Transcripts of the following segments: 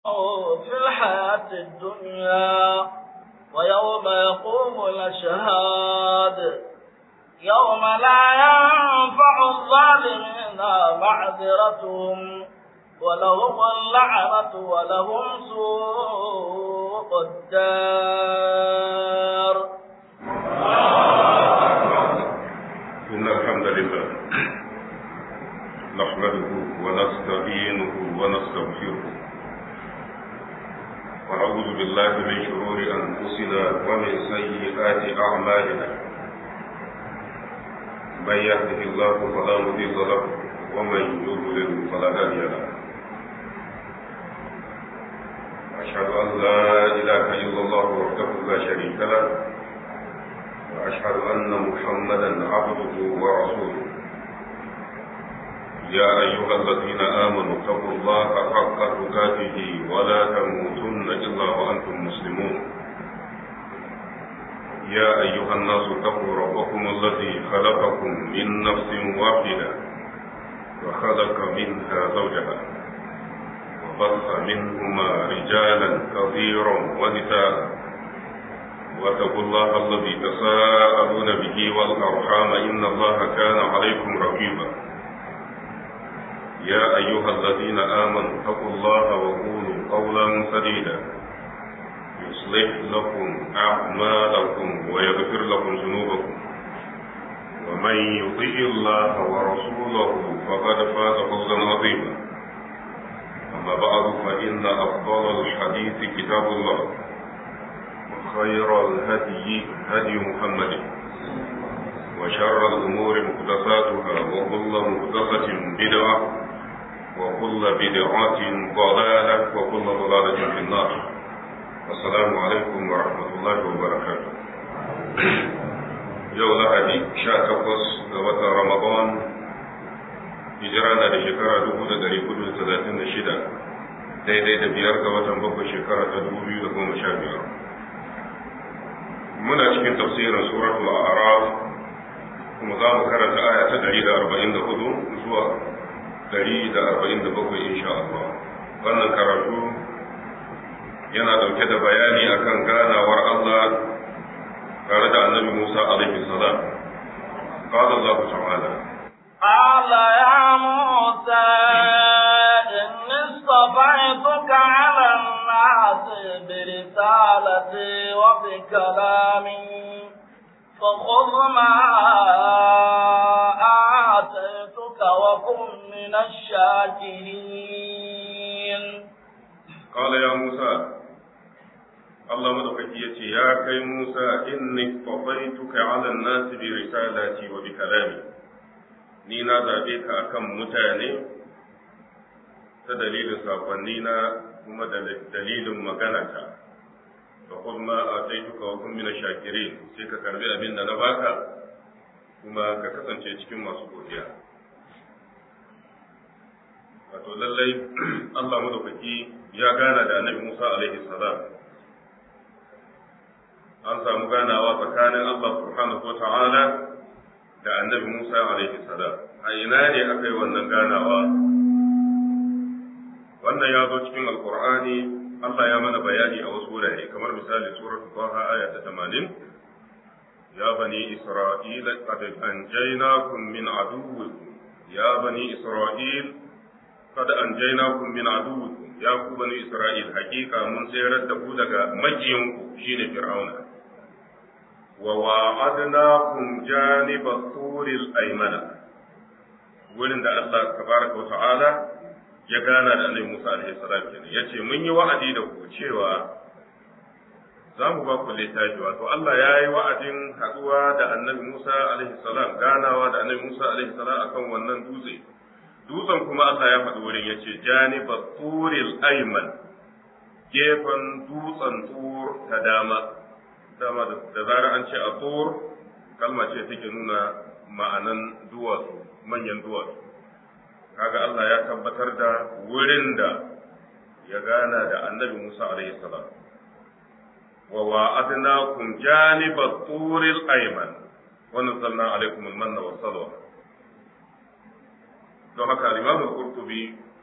في الحياة الدنيا ويوم يقوم الأشهاد يوم لا ينفع الظالمين معذرتهم ولهم اللعنة ولهم سوء الدار إن الحمد لله نحمده ونستعينه ونستغفره ونعوذ بالله من شرور أنفسنا ومن سيئات أعمالنا من يهده الله فلا مضل له ومن يضلل فلا هادي له أشهد أن لا إله إلا الله وحده لا شريك له وأشهد أن محمدا عبده ورسوله يا أيها الذين آمنوا اتقوا الله حق تقاته ولا تموتن إلا وأنتم مسلمون يا أيها الناس اتقوا ربكم الذي خلقكم من نفس واحدة وخلق منها زوجها وبث منهما رجالا كثيرا ونساء واتقوا الله الذي تساءلون به والأرحام إن الله كان عليكم رقيبا يا أيها الذين آمنوا اتقوا الله وقولوا قولا سديدا يصلح لكم أعمالكم ويغفر لكم ذنوبكم ومن يطيع الله ورسوله فقد فاز فوزا عظيما أما بعد فإن أفضل الحديث كتاب الله وخير الهدي هدي محمد وشر الأمور محدثاتها وكل محدثة بدعة وكل بدعة ضلالة وكل ضلالة في النار السلام عليكم ورحمة الله وبركاته يوم لهدي شاء تقص وطن رمضان هجرانا da shekara dubu da dari kudu da talatin da shida daidai da biyar ga watan bakwai shekara ta dubu biyu da goma sha biyar muna cikin tafsirin suratul a'raf kuma za mu karanta aya ta dari da arba'in da hudu zuwa dari da arba'in da bakwai insha Allah wannan karatu yana dauke da bayani akan ganawar Allah tare da annabi Musa alaihi salam قال الله تعالى قال يا موسى إني اصطفيتك على الناس برسالتي وبكلامي فخذ ما آتيتك وكن من الشاكرين قال يا موسى الله مدوكي يتي يا كي موسى إني اصطفيتك على الناس برسالتي وبكلامي ni na zaɓe ka akan mutane ta dalilin saƙonni na kuma da dalilin maganata fa kuma a taituka wa kun mina shakirin sai ka karbi abin da na baka kuma ka kasance cikin masu godiya wato lallai Allah madaukaki ya gana da annabi Musa alaihi salam an samu ganawa tsakanin Allah subhanahu wa ta'ala da annabi Musa alaihi salam a ina ne aka yi wannan ganawa wannan ya zo cikin alkur'ani Allah ya mana bayani a wasu wurare kamar misali suratul Taha aya ta 80 ya bani Isra'ila qad anjaynakum min aduwwikum ya bani Isra'il qad anjaynakum min aduwwikum ya ku bani Isra'il hakika mun tsayar da ku daga makiyanku shine Fir'auna وواعدناكم جانب الطور الأيمن wurin da Allah tabaraka wa ta'ala ya gana da Annabi Musa alaihi salam kenan yace mun yi wa'adi da ku cewa za mu ba ku littafi wato Allah ya yi wa'adin haɗuwa da Annabi Musa alaihi salam ganawa da Annabi Musa alaihi salam akan wannan dutse dutsen kuma Allah ya faɗi wurin yace janibat turil ayman gefen dutsen tur ta dama dama da zarar an ce a tsor kalma ce take nuna ma'anan duwatsu manyan duwatsu kaga Allah ya tabbatar da wurin da ya gana da annabi Musa alaihi salam wa wa'adnakum janibat turil ayman wa nazzalna alaykum al-manna was salwa don haka al-imam al-qurtubi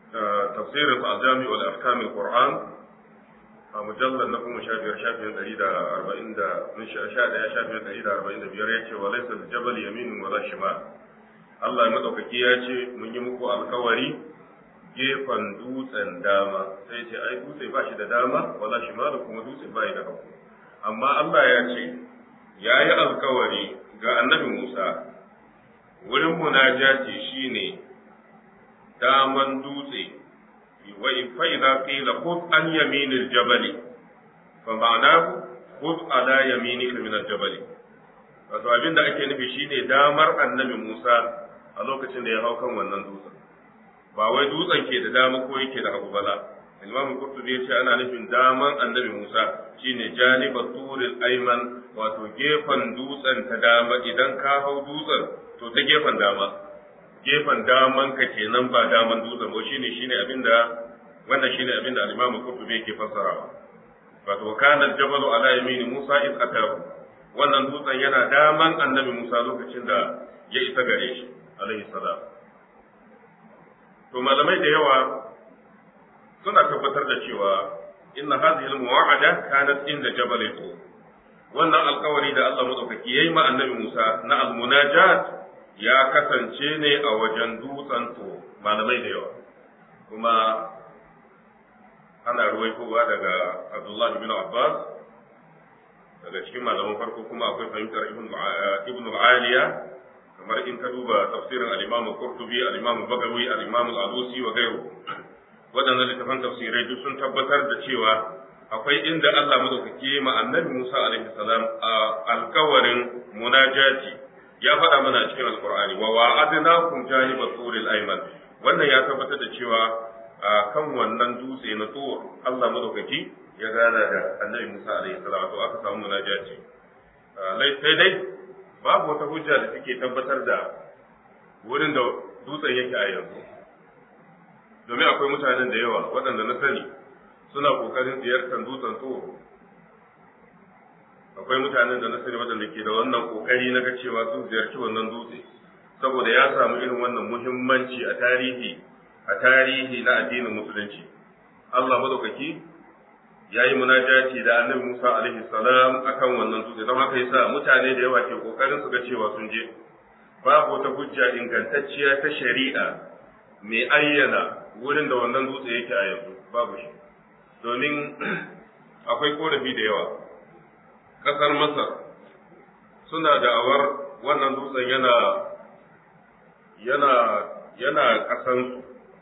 tafsirin al-jami wal ahkam al-qur'an a mujallar na kuma shafiyar shafiyar ɗari da arba'in da sha ɗaya shafiyar ɗari da arba'in da biyar ya ce wa laisa jabal yaminin wala shimal Allah ya madaukaki ya ce mun yi muku alkawari gefen dutsen dama sai ce ai dutse ba shi da dama wala shimal kuma dutse ba da hagu amma Allah ya ce ya yi alkawari ga annabi Musa wurin munajati shine daman dutse فإذا قيل خذ عن يمين الجبل فمعناه خذ على يمينك من الجبل wato abin da ake nufi shine damar annabi Musa a lokacin da ya hau kan wannan dutsen ba wai dutsen ke da dama ko yake da hagu bala Imam Qurtubi ya ce ana nufin daman annabi Musa shine janiba turil ayman wato gefen dutsen ta dama idan ka hau dutsen to ta gefen dama gefen daman ka kenan ba daman dutsen ba shine shine abinda wannan shine abinda al-Imam Qurtubi yake fassarawa wato kana jabalu ala yamini Musa id atahu wannan dutsen yana daman annabi Musa lokacin da ya isa gare shi alaihi salam to malamai da yawa suna tabbatar da cewa inna hadhihi al-mu'ahada kanat inda jabal tur wannan alkawari da Allah madaukaki yayi ma annabi Musa na al-munajat ya kasance ne a wajen dutsen to malamai da yawa kuma ana ruwaitowa daga Abdullah ibn Abbas daga cikin malaman farko kuma akwai fahimtar ibn al-Aliya kamar in ka duba tafsirin al-Imam Qurtubi al-Imam Bagawi al-Imam al-Alusi wa gairu waɗannan littafan tafsirai duk sun tabbatar da cewa akwai inda Allah madaukake ma annabi Musa alaihi salam a alkawarin munajati ya faɗa mana cikin alkur'ani wa wa'adnakum janiba turil ayman wannan ya tabbatar da cewa a kan wannan dutse na tur Allah madaukaki ya gana da annabi Musa alaihi salam to aka samu munajati sai dai babu wata hujja da take tabbatar da wurin da dutsen yake a yanzu domin akwai mutanen da yawa waɗanda na sani suna ƙoƙarin ziyartar dutsen tur akwai mutanen da na sani waɗanda ke da wannan ƙoƙari na ga cewa sun ziyarci wannan dutse saboda ya samu irin wannan muhimmanci a tarihi a tarihi na addinin musulunci Allah madaukaki ya yi munajati da annabi Musa alaihi salam akan wannan dutse don haka yasa mutane da yawa ke ƙoƙarin su ga cewa sun je babu wata hujja ingantacciya ta shari'a mai ayyana wurin da wannan dutse yake a yanzu babu shi domin akwai korafi da yawa ƙasar Masar suna da'awar wannan dutsen yana yana yana ƙasansu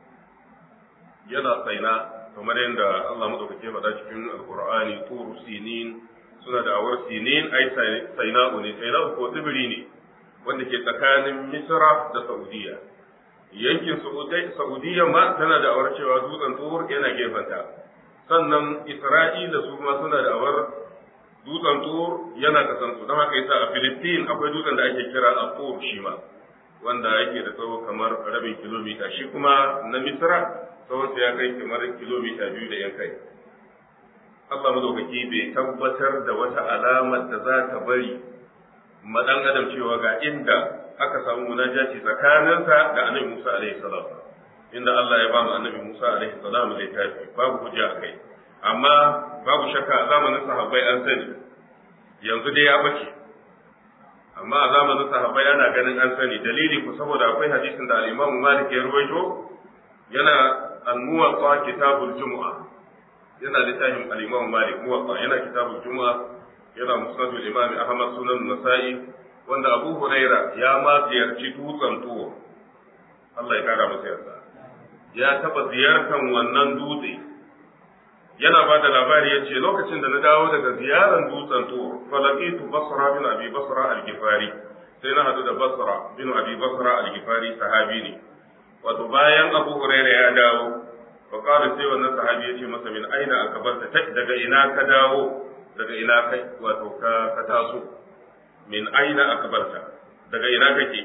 yana tsaina kamar yadda Allah maɗaukake faɗa cikin alƙur'ani turu sinin suna da'awar sinin ai tsaina'u ne tsaina'u ko tsibiri ne wanda ke tsakanin Misra da Saudiya yankin Saudiya ma tana da'awar cewa dutsen tur yana gefenta sannan Isra'ila su ma suna da'awar dutsen tur yana kasan su don haka yasa a Filistin akwai dutsen da ake kira a tur shi ma wanda yake da tsawo kamar rabin kilomita shi kuma na Misra tsawon ya kai kamar kilomita biyu da yan kai Allah madaukaki bai tabbatar da wata alamar da za ta bari ma dan adam cewa ga inda aka samu munajaci tsakaninsa da Annabi Musa alaihi salam inda Allah ya ba mu Annabi Musa alaihi salam littafi babu hujja akai amma babu shakka a zamanin sahabbai an sani yanzu dai ya bace amma a zamanin sahabbai ana ganin an sani dalili ku saboda akwai hadisin da al-Imam Malik ya ruwaito yana al-Muwatta kitabul Jumu'a yana littafin al-Imam Malik Muwatta yana kitabul Jumu'a yana musnadul Imam Ahmad sunan Nasa'i wanda Abu Huraira ya ma ziyarci dutsen tuwo Allah ya kara masa yarda ya taba ziyartar wannan dutse yana ba da labari ya ce lokacin da na dawo daga ziyarar dutsen tuwo falakitu basra bin abi basra al-gifari sai na hadu da basra bin abi basra al-gifari sahabi ne wato bayan abu huraira ya dawo fa qala sai wannan sahabi ya ce masa min aina akabarta daga ina ka dawo daga ina kai wato ka ka taso min aina akabarta daga ina kake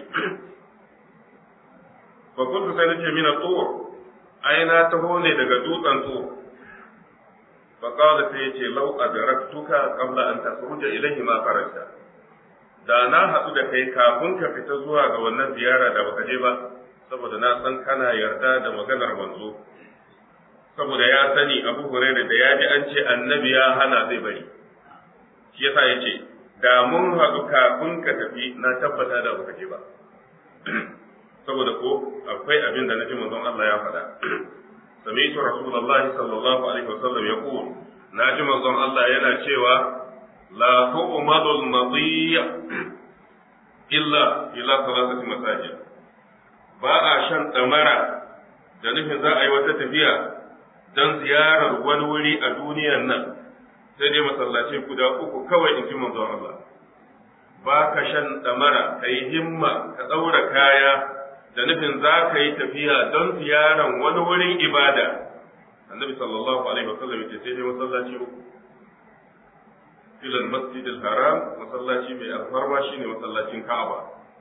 fa kuntu sai nace min at-tur aina taho ne daga dutsen tur فقال سيتي لو أدركتك قبل أن تخرج إليه ما خرجت da na haɗu da kai kafin ka fita zuwa ga wannan ziyara da baka je ba saboda na san kana yarda da maganar manzo saboda ya sani abu hurairah da ya ji an ce annabi ya hana zai bari shi yasa ya ce da mun haɗu kafin ka tafi na tabbata da baka je ba saboda ko akwai abin da naji manzon Allah ya faɗa sami'tu rasulullahi sallallahu alaihi wasallam yaqul naji manzon Allah yana cewa la tu'madu al-madiy illa ila salatati masajid ba a shan damara da nufin za a yi wata tafiya don ziyarar wani wuri a duniyan nan sai dai masallaci guda uku kawai in ji manzon Allah ba ka shan damara ka yi himma ka ɗaura kaya da nufin za ka yi tafiya don ziyarar wani wurin ibada annabi sallallahu alaihi wasallam ya ce sai dai masallaci uku ilal masjidil haram masallaci mai alfarma shine masallacin Ka'aba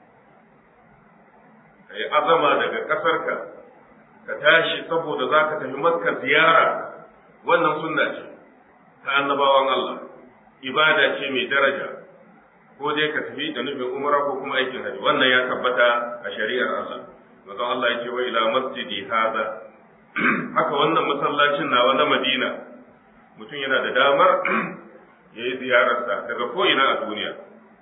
kai azama daga kasarka ka tashi saboda zaka tafi Makka ziyara wannan sunna ce ta annabawan Allah ibada ce mai daraja ko dai ka tafi da nufin umra ko kuma aikin haji wannan ya tabbata a shari'ar Allah manzon Allah ya ce wa ila masjidi hada haka wannan masallacin nawa na Madina mutum yana da damar ya yi ziyararsa daga ko'ina a duniya.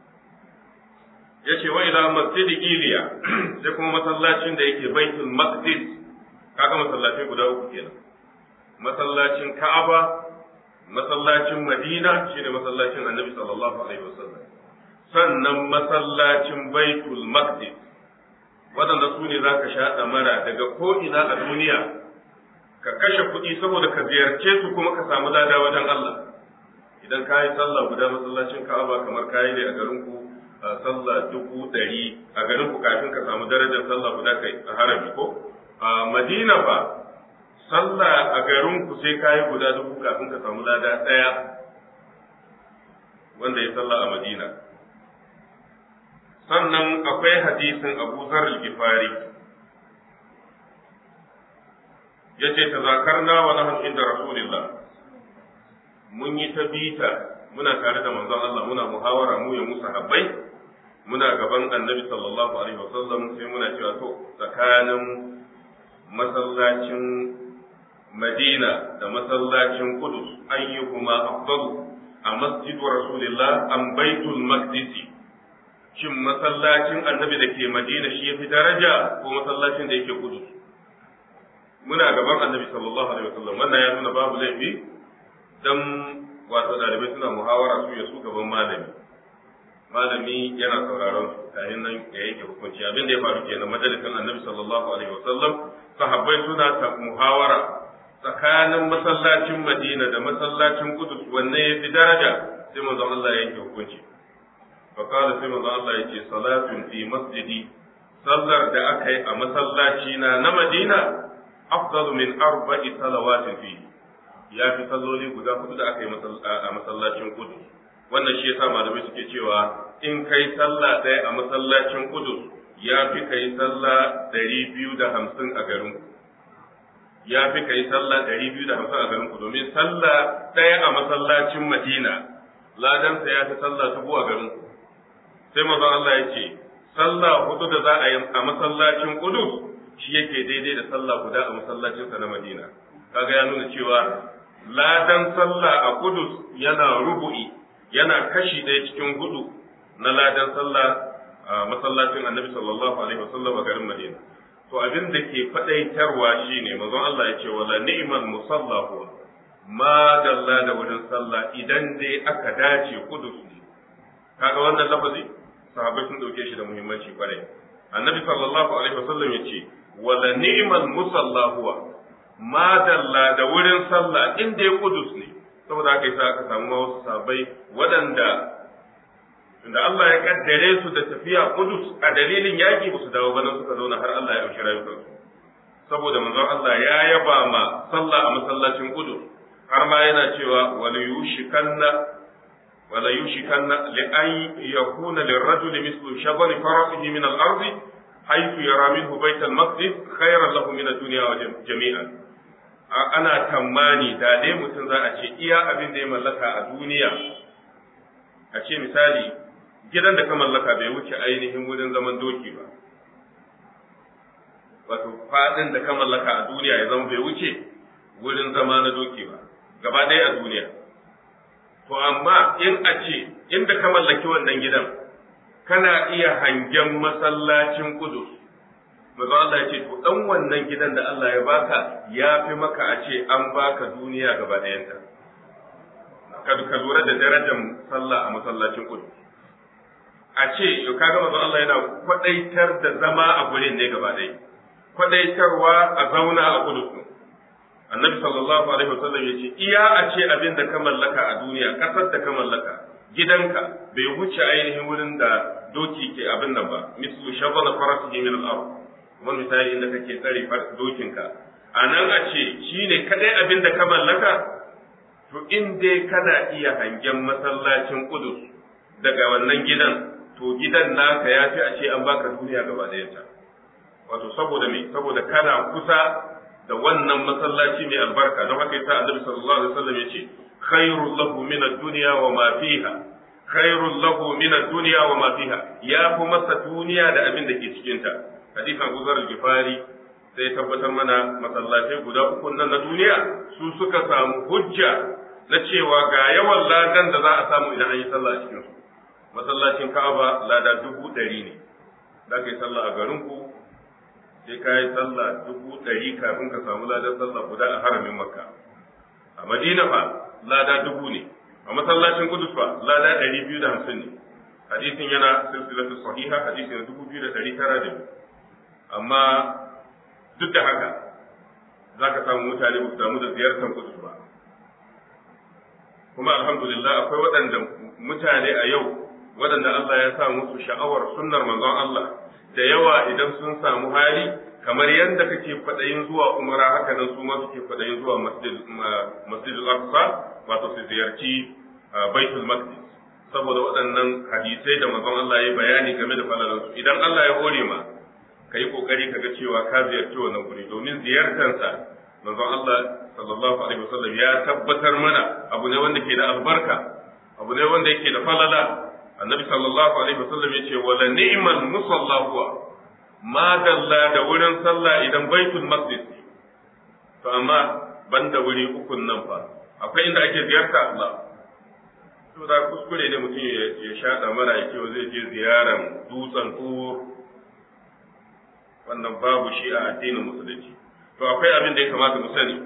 Ya ce wa ila masjidi Iliya sai kuma masallacin da yake baitul maqdis kaga masallacin guda uku kenan. Masallacin Ka'aba, masallacin Madina shine masallacin Annabi sallallahu alaihi wasallam. Sannan masallacin baitul maqdis waɗanda su ne za ka sha ɗamara daga ko'ina a duniya ka kashe kuɗi saboda ka ziyarce su kuma ka samu lada wajen Allah. idan ka yi sallah guda masallacin ka'aba kamar ka yi ne a garin ku sallah dubu ɗari a garin ku kafin ka samu darajar sallah guda kai a harami ko a madina ba sallah a garin ku sai ka yi guda dubu kafin ka samu lada ɗaya wanda ya sallah a madina sannan akwai hadisin abu zar gifari ya ce ta zakarna wa nahnu inda rasulillah mun yi ta bita muna tare da manzon Allah muna muhawara mu ya musa habbai muna gaban annabi sallallahu alaihi wasallam sai muna cewa to tsakanin masallacin Madina da masallacin Qudus ayyuhuma afdalu a masjidu rasulillah am baitul maqdis shin masallacin annabi da ke Madina shi yafi daraja ko masallacin da yake Qudus muna gaban annabi sallallahu alaihi wasallam wannan ya nuna babu laifi dan wato ɗalibai suna muhawara su ya su gaban malami malami yana sauraron su kayan nan ya yanke hukunci abin da ya faru kenan majalisin annabi sallallahu alaihi wasallam sahabbai suna ta muhawara tsakanin masallacin madina da masallacin kudus wanne ya fi daraja sai manzon Allah ya yanke hukunci fa qala sai manzon Allah ya ce salatun fi masjidi sallar da aka yi a masallaci na na madina afdalu min arba'i salawatin fihi ya fi salloli guda hudu da aka yi a masallacin kudu wannan shi yasa malamai suke cewa in kai sallah ɗaya a masallacin kudu ya fi kai sallah ɗari biyu da hamsin a garin ku ya fi kai sallah ɗari biyu da hamsin a garin ku domin sallah ɗaya a masallacin madina ladansa ya fi sallah dubu a garin ku sai mazan Allah ya ce sallah hudu da za a yi a masallacin kudu shi yake daidai da sallah guda a masallacinsa na madina kaga ya nuna cewa ladan sallah a kudus yana rubu'i yana kashi ɗaya cikin hudu na ladan sallah a masallacin annabi sallallahu alaihi wasallam a garin madina to abin da ke faɗaitarwa shine manzon Allah ya ce wala ni'mal musallahu ma dalla da wurin sallah idan dai aka dace kudus ne kaga wannan lafazi sahabbai sun dauke shi da muhimmanci kwarai annabi sallallahu alaihi wasallam ya ce wala ni'mal musallahu madalla da wurin sallah in dai kudus ne saboda haka yasa aka samu wasu sabai waɗanda da Allah ya kaddare su da tafiya kudus a dalilin yaƙi ba su dawo ba nan suka zauna har Allah ya ɗauki rayukansu saboda manzon Allah ya yaba ma sallah a masallacin kudus har ma yana cewa wala yushikanna wala yushikanna li an yakuna lirrajuli mislu shabari farasihi min al-ardi haythu yara minhu bayt al-maqdis khayran lahu min ad-dunya wa jami'an ana tammani da dai mutum za a ce iya abin da ya mallaka a duniya a ce misali gidan da ka mallaka bai wuce ainihin wurin zaman doki ba wato fadin da ka mallaka a duniya ya zama bai wuce wurin zama na doki ba gaba ɗaya a duniya to amma in a ce inda ka mallaki wannan gidan kana iya hangen masallacin kudus maza Allah ya ce to dan wannan gidan da Allah ya baka ya fi maka a ce an baka duniya gaba ɗayanta ka ka lura da darajar sallah a masallacin kudus a ce kaga manzon Allah yana kwadaitar da zama a gurin ne gaba ɗaya kwadaitarwa a zauna a kudus annabi sallallahu alaihi wasallam ya ce iya a ce abin da ka mallaka a duniya kasar da ka mallaka gidanka bai wuce ainihin wurin da doki ke abin nan ba mislu shabala farasihi min al-ard wani misali inda kake tsare dokinka a nan a ce shine kadai abin da ka mallaka to in dai kana iya hangen masallacin kudus daga wannan gidan to gidan naka ya fi a ce an baka duniya gaba ɗayanta wato saboda me saboda kana kusa da wannan masallaci mai albarka don haka yasa annabi sallallahu alaihi wasallam yace khairul lahu min ad-dunya wa ma fiha khairul lahu min ad-dunya wa ma fiha ya fi masa duniya da abin da ke cikin ta hadisin Abu Zar al-Ghifari sai tabbatar mana masallatai guda uku nan na duniya su suka samu hujja na cewa ga yawan ladan da za a samu idan an yi sallah a cikin su masallacin Ka'aba lada dubu ɗari ne za ka yi sallah a garin ku sai ka yi sallah dubu ɗari kafin ka samu ladan sallah guda a haramin Makka a Madina fa lada dubu ne a masallacin Kudus fa lada ɗari biyu da hamsin ne hadisin yana silsilatu sahiha hadisin dubu biyu da ɗari tara da biyu amma duk da haka za ka samu mutane ba su damu da ziyartar Kudus ba kuma alhamdulillah akwai waɗanda mutane a yau waɗanda Allah ya sa musu sha'awar sunnar manzon Allah da yawa idan sun samu hali kamar yadda kake kwaɗayin zuwa umara haka nan su ma suke kwaɗayin zuwa masjidul aqsa wato su ziyarci baitul maqdis saboda waɗannan hadisai da manzon Allah ya bayani game da falalansu idan Allah ya hore ma ka yi kokari ka ga cewa ka ziyarci wannan guri domin ziyartarsa manzon Allah sallallahu alaihi wasallam ya tabbatar mana abu ne wanda ke da albarka abu ne wanda yake da falala annabi sallallahu alaihi wasallam yace wala ni'mal musalla huwa ma dalla da wurin sallah idan baitul maqdis to amma banda wuri ukun nan fa akwai inda ake ziyarta Allah to da kuskure ne mutum ya shaɗa mara ya ce zai je ziyaran dutsen tur wannan babu shi a addinin musulunci to akwai abin da ya kamata mu sani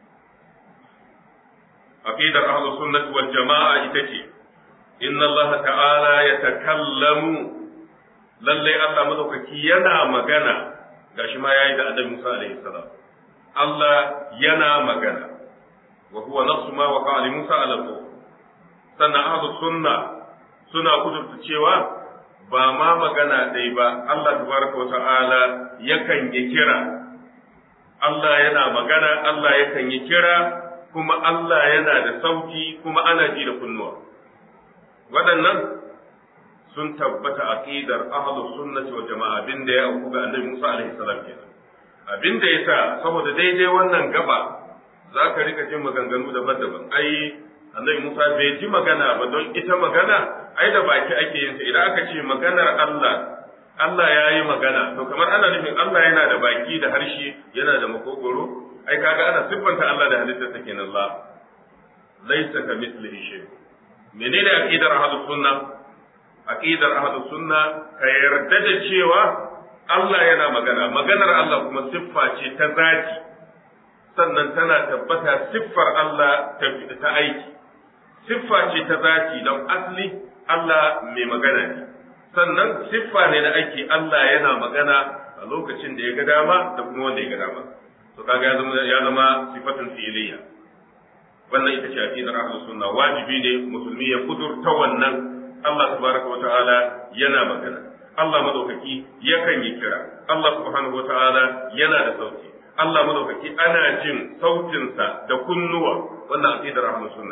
aqidar ahlus sunnah wal jama'a ita ce inna Allah ta'ala ya takallamu lallai Allah madaukaki yana magana gashi ma yayi da Annabi Musa alaihi salam Allah yana magana wa huwa nafsu ma waqa ali Musa ala sannan ahlus sunna suna kudurta cewa ba ma magana dai ba Allah tabaraka wa ta'ala yakan yi kira Allah yana magana Allah yakan yi kira kuma Allah yana da sauti kuma ana ji da kunnuwa waɗannan sun tabbata aqidar ahlus sunnati wal jama'a abinda ya auku ga annabi Musa alaihi salam kenan abinda yasa saboda daidai wannan gaba zaka rika jin maganganu daban-daban ai annabi Musa bai ji magana ba don ita magana ai da baki ake yin ta idan aka ce maganar Allah Allah ya yi magana to kamar ana nufin Allah yana da baki da harshe yana da makogoro ai kaga ana siffanta Allah da halittar ta kenan Allah laysa ka mithlihi shay menene aqidar ahlus sunna aqidar ahlus sunna ka yarda da cewa Allah yana magana maganar Allah kuma siffa ce ta zati sannan tana tabbata siffar Allah ta aiki siffa ce ta zati don asli Allah mai magana ne sannan siffa ne da ake Allah yana magana a lokacin da ya ga dama da kuma wanda ya ga dama to kaga ya zama ya zama sifatun fi'liya wannan ita ce aqidar ahlus sunna wajibi ne musulmi ya kudurta wannan Allah tabaraka wata'ala yana magana Allah madaukaki yakan yi kira Allah subhanahu wata'ala yana da sauti Allah madaukaki ana jin sautinsa da kunnuwa wannan aqidar ahlus sunna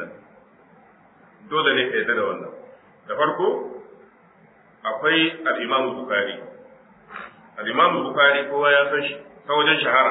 dole ne ka yarda da wannan da farko akwai al-Imam Bukhari al-Imam Bukhari kowa ya san shi ta wajen shahara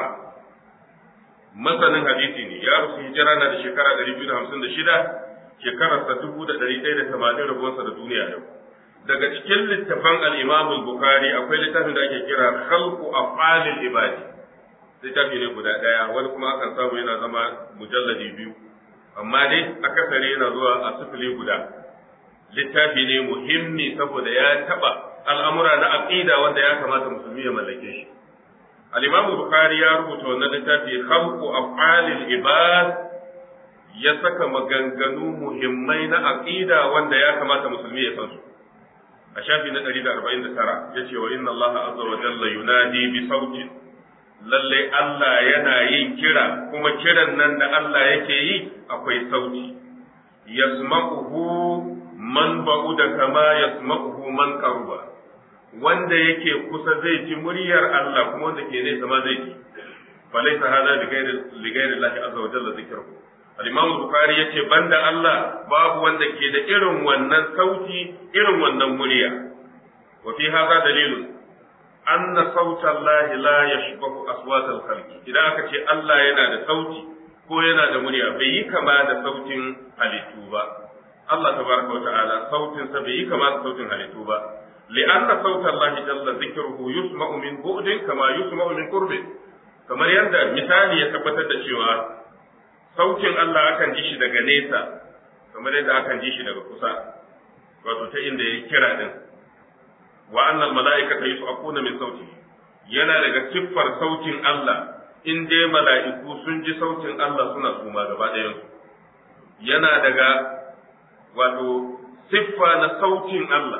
masanin hadisi ne ya rusu hijira na da shekara 256 shekararsa 1180 rabuwarsa da duniya yau daga cikin littafan al-Imam Bukhari akwai littafin da ake kira Khalqu Af'alil Ibadi littafi ne guda ɗaya wani kuma akan samu yana zama mujalladi biyu amma dai akasari yana zuwa a sifili guda littafi ne muhimmi saboda ya taɓa al'amura na aqida wanda ya kamata musulmi ya mallake shi al-imamu bukhari ya rubuta wannan littafi khalqu af'alil ibad ya saka maganganu muhimmai na aqida wanda ya kamata musulmi ya san su a shafi na 149 yace wa inna Allah azza wa jalla yunadi bi sautin lalle Allah yana yin kira kuma kiran nan da Allah yake yi akwai sauti yasma'uhu man ba'uda kama yasma'uhu man qaruba wanda yake kusa zai ji muryar Allah kuma wanda ke nesa ma zai ji falaysa hada li ghairi li ghairi Allah azza wa jalla zikruhu al-imam bukhari yace banda Allah babu wanda ke da irin wannan sauti irin wannan murya wa fi hada dalilun anna sauta Allah la yashbahu aswat al-khalqi idan aka ce Allah yana da sauti ko yana da murya bai yi kama da sautin halittu ba Allah tabaraka wa ta'ala sautin sa bai yi kama da sautin halittu ba li'anna sauta Allah jalla dhikruhu yusma'u min bu'din kama yusma'u min qurbin kamar yadda misali ya tabbatar da cewa sautin Allah akan ji shi daga nesa kamar yadda akan ji shi daga kusa wato ta inda ya kira din wa annal mala'ikata yus'aquna min sauti yana daga siffar sautin Allah in dai mala'iku sun ji sautin Allah suna suma gaba ɗayan yana daga wato siffa na sautin Allah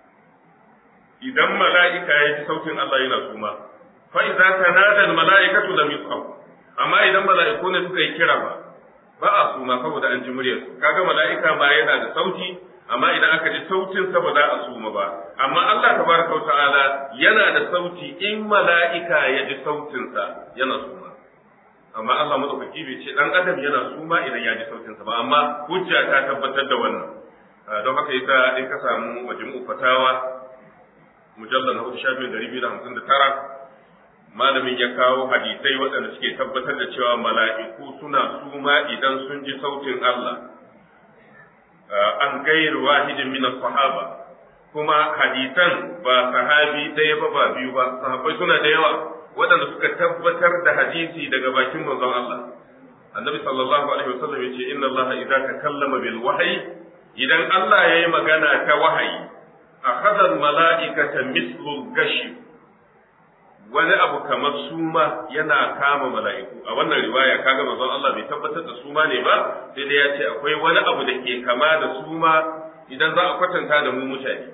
idan mala'ika ya ji sautin Allah yana suma fa idza tanada al mala'ikatu lam yus'aq amma idan mala'iku ne suka yi kira ba ba a suma saboda an ji muryar kaga mala'ika ma yana da sauti amma idan aka ji sautin sa ba za a suma ba amma Allah tabaraka ta'ala yana da sauti in mala'ika ya ji sautin sa yana suma amma Allah madaukaki bai ce dan adam yana suma idan ya ji sautin sa ba amma hujja ta tabbatar da wannan don haka yasa in ka samu majmu'u fatawa mujallal na hudu shafin dari biyu da hamsin da tara malamin ya kawo hadisai waɗanda suke tabbatar da cewa mala'iku suna suma idan sun ji sautin Allah an gairu wahidin min sahaba kuma hadisan ba sahabi ɗaya ba ba biyu ba sahabbai suna da yawa waɗanda suka tabbatar da hadisi daga bakin manzon Allah annabi sallallahu alaihi wasallam yace inna Allah idza takallama bil wahyi idan Allah yayi magana ta wahayi akhadha al mala'ikata mislu gashi wani abu kamar suma yana kama mala'iku a wannan riwaya kaga manzon Allah bai tabbatar da suma ne ba sai dai ya ce akwai wani abu da ke kama da suma idan za a kwatanta da mu mutane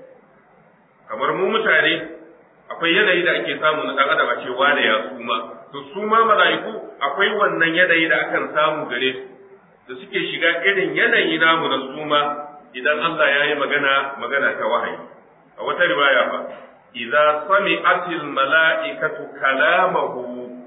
kamar mu mutane akwai yanayi da ake samu na dan adam a ce wane ya suma to suma mala'iku akwai wannan yanayi da akan samu gare su da suke shiga irin yanayi namu na suma idan Allah ya yi magana magana ta wahayi a wata riwaya ba idza sami'atil mala'ikatu kalamahu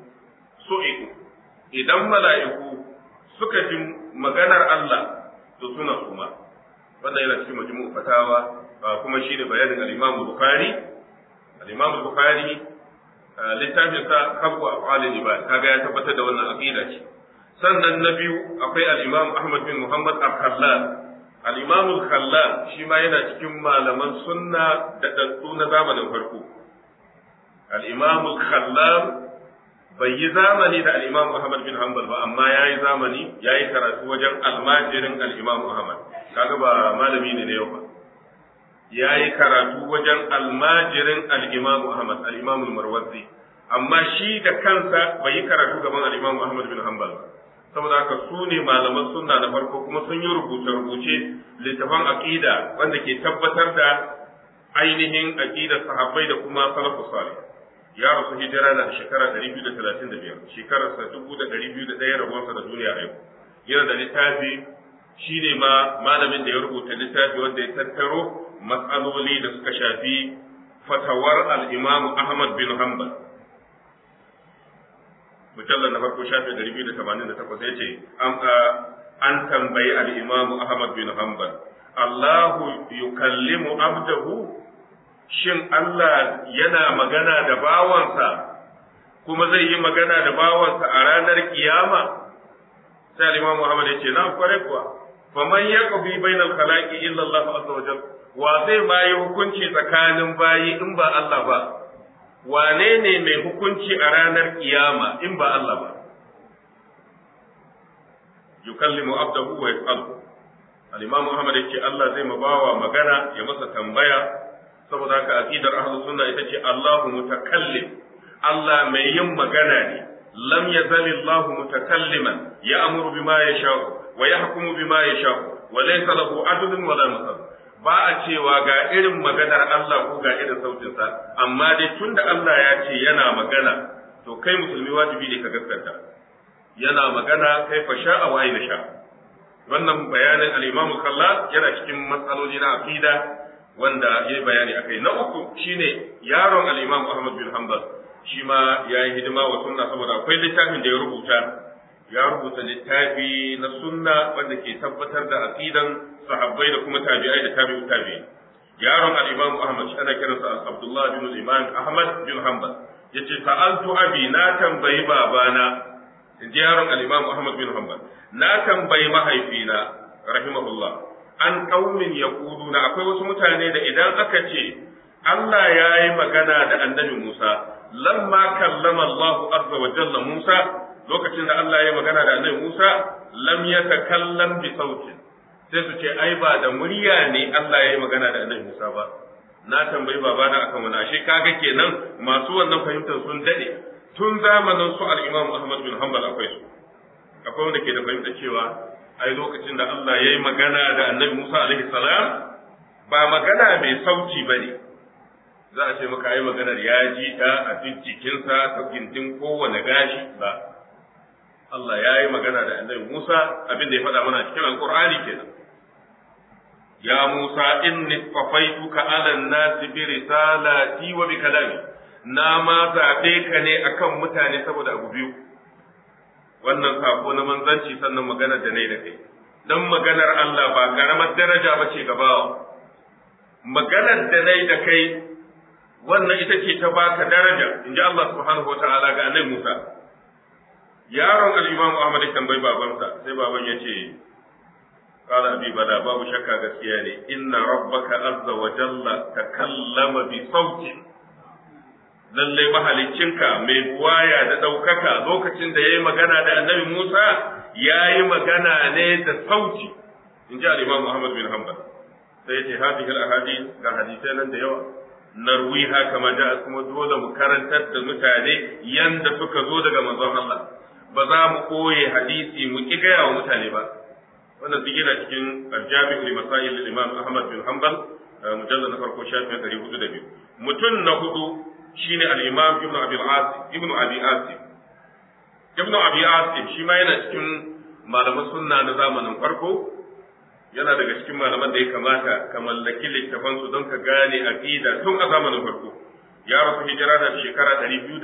su'iku idan mala'iku suka ji maganar Allah to suna suma wanda yana cikin majmu'u fatawa kuma shi ne bayanin al-Imam Bukhari al-Imam Bukhari littafin sa kabu af'alil ibad kaga ya tabbatar da wannan aqida ce sannan na biyu akwai al-Imam Ahmad bin Muhammad al-Khallal al-Imam al-Khallal shi ma yana cikin malaman sunna da daddu na zamanin farko al-Imam al-Khallal bai yi zamani da al-Imam Ahmad bin Hanbal ba amma yayi zamani yayi karatu wajen almajirin al-Imam Ahmad kaga ba malami ne na yau ba yayi karatu wajen almajirin al-Imam Ahmad al-Imam al-Marwazi amma shi da kansa bai yi karatu gaban al-Imam Ahmad bin Hanbal ba saboda haka su ne malaman sunna na farko kuma sun yi rubuce-rubuce littafan aqida wanda ke tabbatar da ainihin aqidar sahabbai da kuma salafus salih ya rasu hijira da shekara 235 shekararsa 2201 rabonsa da duniya a yau yana da littafi shi ne ma malamin da ya rubuta littafi wanda ya tattaro matsaloli da suka shafi fatawar al-imamu ahmad bin hanbal mujallar na farko shafi 288 ya ce an tambayi al-imamu ahmad bin hanbal allahu yukallimu abdahu shin Allah yana magana da bawansa kuma zai yi magana da bawansa a ranar kiyama sai Imam Muhammad ya ce na kware kuwa faman yaqbi bainal khalaqi illa Allah azza wajal wa zai ma yi hukunci tsakanin bayi in ba Allah ba wane ne mai hukunci a ranar kiyama in ba Allah ba yukallimu abdahu wa yas'alu al-imam Muhammad yake Allah zai mabawa magana ya masa tambaya saboda haka aqidar ahlus sunna ita ce Allahu mutakallim Allah mai yin magana ne lam yazal Allahu mutakalliman ya'muru bima yasha'u wa yahkumu bima yasha'u wa laysa lahu adlun wa la masal ba a cewa ga irin maganar Allah ko ga irin sautinsa amma dai tunda Allah ya ce yana magana to kai musulmi wajibi ne ka gaskata yana magana kai fa sha'a wa aina sha wannan bayanin al-Imam Kalla yana cikin matsaloli na aqida wanda yayi bayani akai na uku shine yaron al-Imam Ahmad bin Hanbal shi ma yayi hidima wa sunna saboda akwai littafin da ya rubuta ya rubuta littafi na sunna wanda ke tabbatar da aqidan sahabbai da kuma tabi'ai da tabi'u tabi'i yaron al-Imam Ahmad shi ana kiransa Abdullah bin Imam Ahmad bin Hanbal yace sa'altu abi na tambayi babana inji yaron al-Imam Ahmad bin Hanbal na tambayi mahaifina rahimahullah an qaumin yaquluna akwai wasu mutane da idan aka ce Allah ya yi magana da annabi Musa lamma kallama Allah azza wa jalla Musa lokacin da Allah ya yi magana da annabi Musa lam yatakallam bi sautin sai su ce ai ba da murya ne Allah ya yi magana da annabi Musa ba na tambayi babana akan wani ashe kaga kenan masu wannan fahimtar sun dade tun zamanin su al-Imam Ahmad bin Hanbal akwai su akwai wanda ke da fahimtar cewa ai lokacin da Allah ya yi magana da annabi Musa alaihi salam ba magana mai sauci bane za a ce maka ai maganar ya ji ta a duk jikinsa ta gindin kowane gashi ba Allah ya yi magana da annabi Musa abin da ya faɗa mana cikin alkur'ani kenan ya Musa inni qafaituka ala an-nasi bi risalati wa bi kalami na ma zaɓe ka ne akan mutane saboda abu biyu wannan sako na manzanci sannan maganar da nayi da kai dan maganar Allah ba karamar daraja ba ce ga bawa maganar da nayi da kai wannan ita ce ta baka daraja inji Allah subhanahu wa ta'ala ga annabi Musa yaron al-Imam Ahmad tambayi babansa sai baban ya ce qala abi bala babu shakka gaskiya ne inna rabbaka azza wa jalla takallama bi sautin lallai mahalicinka mai buwaya da ɗaukaka lokacin da ya yi magana da annabi Musa ya yi magana ne da sauti in ji al-Imam Muhammad bin Hanbal sai ya ce hadhihi al-ahadith ga hadisai nan da yawa narwiha kama da kuma dole mu karantar da mutane yanda suka zo daga manzon Allah ba za mu koye hadisi mu ki gaya wa mutane ba wannan duk yana cikin al-Jami' li Masail al-Imam Ahmad bin Hanbal mujallad na farko shafin 402 mutum na hudu shine al-Imam Ibn Abi Asim Ibn Abi Asim Ibn Abi Asim shi ma yana cikin malaman sunna na zamanin farko yana daga cikin malaman da ya kamata ka mallaki littafan su don ka gane aqida tun a zamanin farko ya rasu hijira da shekara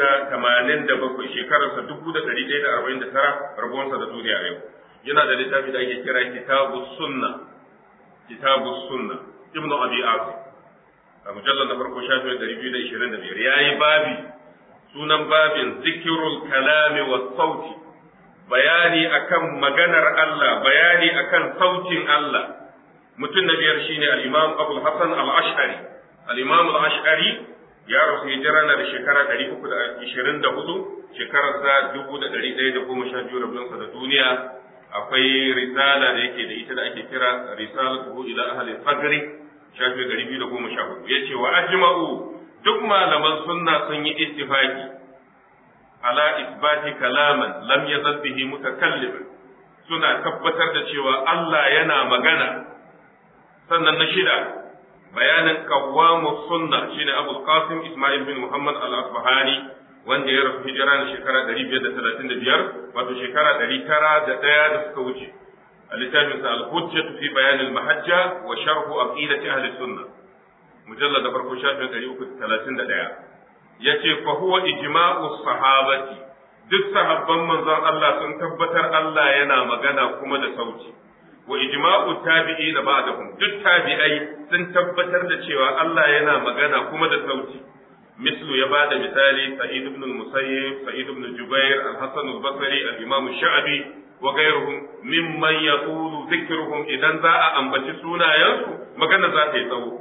287 shekararsa 1149 rabuwansa da duniya yau yana da littafi da ake kira kitabus sunna kitabus sunna Ibn Abi Asim a mujallar na farko shafin ɗari biyu da ishirin da biyar ya yi babi sunan babin zikirul kalami wa sauti bayani akan maganar Allah bayani akan sautin Allah mutum na biyar shine al-imam Abu Hassan al-Ash'ari al-imam al-Ash'ari ya rasu hijira na da shekara ɗari uku da ishirin da hudu shekarar sa dubu da ɗari ɗaya da goma sha biyu rabinsa da duniya akwai risala da yake da ita da ake kira risalatuhu ila ahli fagri shafi ɗari biyu da goma sha hudu ya ce wa ajma'u duk malaman sunna sun yi ittifaki ala isbati kalaman lam yazal bihi mutakalliman suna tabbatar da cewa Allah yana magana sannan na shida bayanin qawwamu sunna shine Abu Qasim Ismail bin Muhammad al-Asbahani wanda ya rasu hijira na shekara 535 wato shekara 901 da suka wuce littafin sa al-hujjatu fi bayan al-mahajja wa sharhu aqidati ahli sunnah mujallad da farko shafin 331 yace fa huwa ijma'u sahabati duk sahabban manzon Allah sun tabbatar Allah yana magana kuma da sauti wa ijma'u tabi'i da ba'dahum duk tabi'ai sun tabbatar da cewa Allah yana magana kuma da sauti mislu ya bada misali sa'id ibn al-musayyib sa'id ibn jubair al-hasan al-basri al-imam al-sha'bi wa ghayruhum mimman yaqulu dhikruhum idan za a ambaci sunayensu magana za ta yi tsawo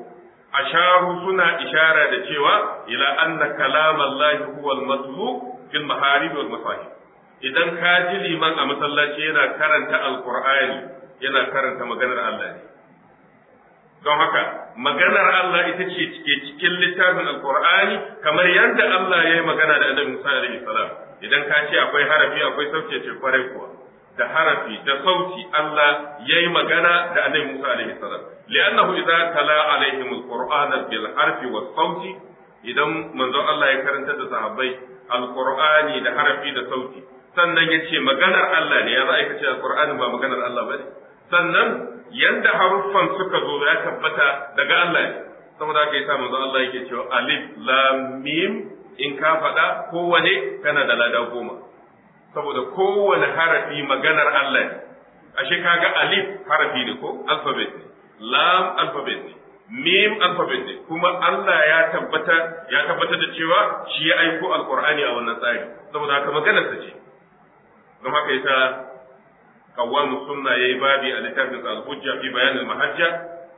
asharu suna ishara da cewa ila anna kalam Allah huwa al-matlu fil maharib wal masahib idan ka ji liman a masallaci yana karanta alqur'ani yana karanta maganar Allah ne don haka maganar Allah ita ce cike cikin littafin alqur'ani kamar yadda Allah ya yi magana da Annabi Musa alaihi salam idan ka ce akwai harafi akwai sauti ce kwarai kuwa da harafi da sauti Allah ya yi magana da Annabi Musa alaihi salam li'annahu idza tala alaihim alqur'ana bil harfi was sauti idan manzon Allah ya karanta da sahabbai alqur'ani da harafi da sauti sannan ya ce maganar Allah ne ya za a kace alqur'ani ba maganar Allah bane sannan yanda haruffan suka zo ya tabbata daga Allah ne saboda haka yasa manzon Allah yake cewa alif lam mim in ka faɗa kowane kana da lada goma saboda kowane harafi maganar Allah ne ashe kaga alif harafi ne ko alphabet ne lam alphabet ne mim alphabet ne kuma Allah ya tabbata ya tabbata da cewa shi ya aiko alqur'ani a wannan tsari saboda haka maganar sa ce don haka yasa kawamu sunna yayi babi a littafin al-hujja fi bayan al-mahajja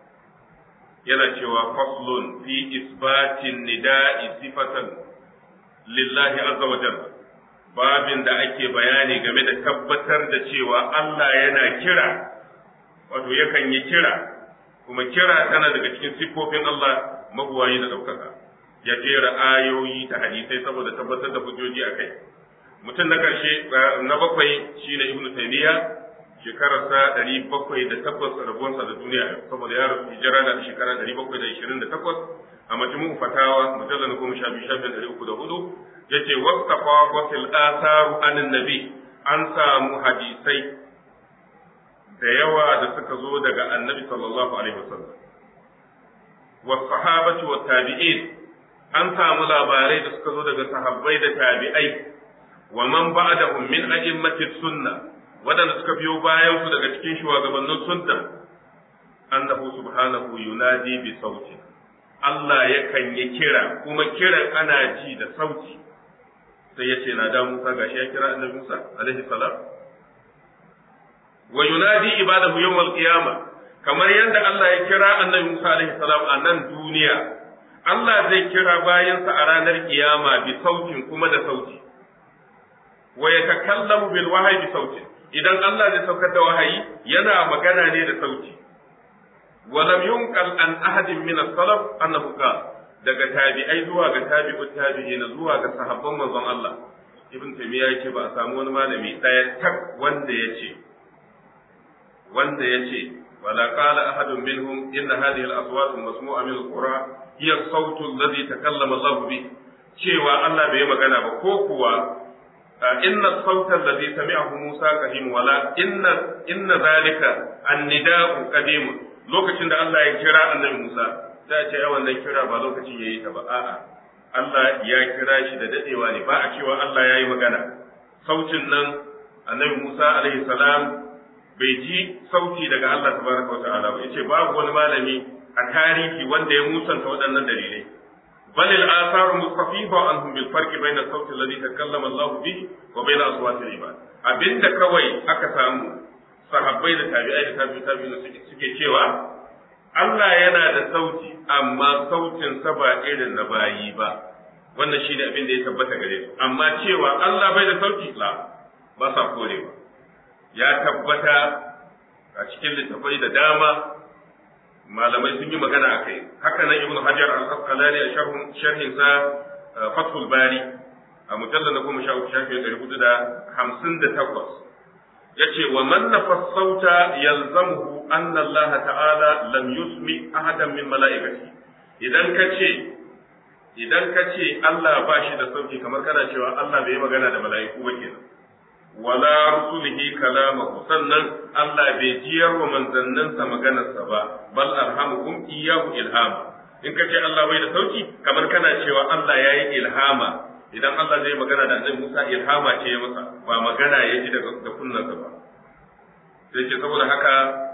yana cewa faslun fi isbatin nida'i sifatan lillahi azza wa jalla babin da ake bayani game da tabbatar da cewa Allah yana kira wato yakan yi kira kuma kira tana daga cikin siffofin Allah mabuwayi da ɗaukaka ya jera ayoyi da hadisai saboda tabbatar da hujjoji a kai mutum na ƙarshe na bakwai shine ibnu taymiya shekararsa ɗari bakwai da takwas rabuwarsa da duniya saboda ya rasu hijira da shekara ɗari bakwai da ishirin da takwas a majmu'u fatawa mujalla na goma sha biyu shafin ɗari uku da hudu yace wasafa wasil asaru anin nabi an samu hadisai da yawa da suka zo daga annabi sallallahu alaihi wasallam was sahabati wat tabi'in an samu labarai da suka zo daga sahabbai da tabi'ai wa man ba'dahum min a'immati sunna wadanda suka biyo bayan su daga cikin shugabannin sunna annahu subhanahu yunadi bi sauti Allah yakan yi kira kuma kiran ana ji da sauti sai ya ce na da Musa gashi ya kira annabi Musa alaihi salam wa yunadi ibadahu yawmal qiyamah kamar yadda Allah ya kira annabi Musa alaihi salam a nan duniya Allah zai kira bayansa a ranar kiyama bi sautin kuma da sauti wa yatakallamu bil wahyi bi sautin idan Allah zai saukar da wahayi yana magana ne da sauti wa lam yunqal an ahadin min as-salaf annahu qala daga tabi'ai zuwa ga tabi'u tabi'ina zuwa ga sahabban manzon Allah ibn taymiya yake ba a samu wani malami daya tak wanda yace wanda yace wala qala ahadun minhum inna hadhihi al-aswat al-masmu'a min al-qura hiya as-sawt alladhi takallama Allah bi cewa Allah bai magana ba ko kuwa inna as-sawt alladhi sami'ahu Musa qadim wala inna inna zalika an-nida'u qadim lokacin da Allah ya kira annabi Musa za a ce ai wannan kira ba lokacin yayi ta ba a'a Allah ya kira shi da dadewa ne ba a cewa Allah ya yi magana sautin nan annabi Musa alaihi salam bai ji sauti daga Allah tabaraka wa ta'ala ba yace babu wani malami a tarihi wanda ya musanta waɗannan dalilai bal al athar mustafiba anhum bil farqi bayna sauti alladhi takallama Allah bihi wa bayna aswati al ibad abinda kawai aka samu sahabbai da tabi'ai da tabi'u tabi'u suke cewa Allah yana da sauti amma sautin sa ba irin na bayi ba wannan shine abin da ya tabbata gare su amma cewa Allah bai da sauti la ba sa korewa ya tabbata a cikin littafai da dama malamai sun yi magana a kai haka nan ibnu hajar al-asqalani a sharhin sa fathul bari a mujallal na goma sha uku shafi ɗari hudu da hamsin da takwas yace wa man nafas sauta yalzamuhu anna Allah ta'ala lam yusmi ahadan min mala'ikati idan ka ce idan ka ce Allah ba shi da sauki kamar kana cewa Allah bai magana da mala'iku ba kenan wala rusulihi kalamahu sannan Allah bai jiyar wa manzanninsa maganarsa ba bal arhamuhum iyyahu ilhama in ka ce Allah bai da sauki kamar kana cewa Allah ya yi ilhama idan Allah zai magana da annabi Musa ilhama ce ya masa ba magana ya ji daga da kunnansa ba sai ce saboda haka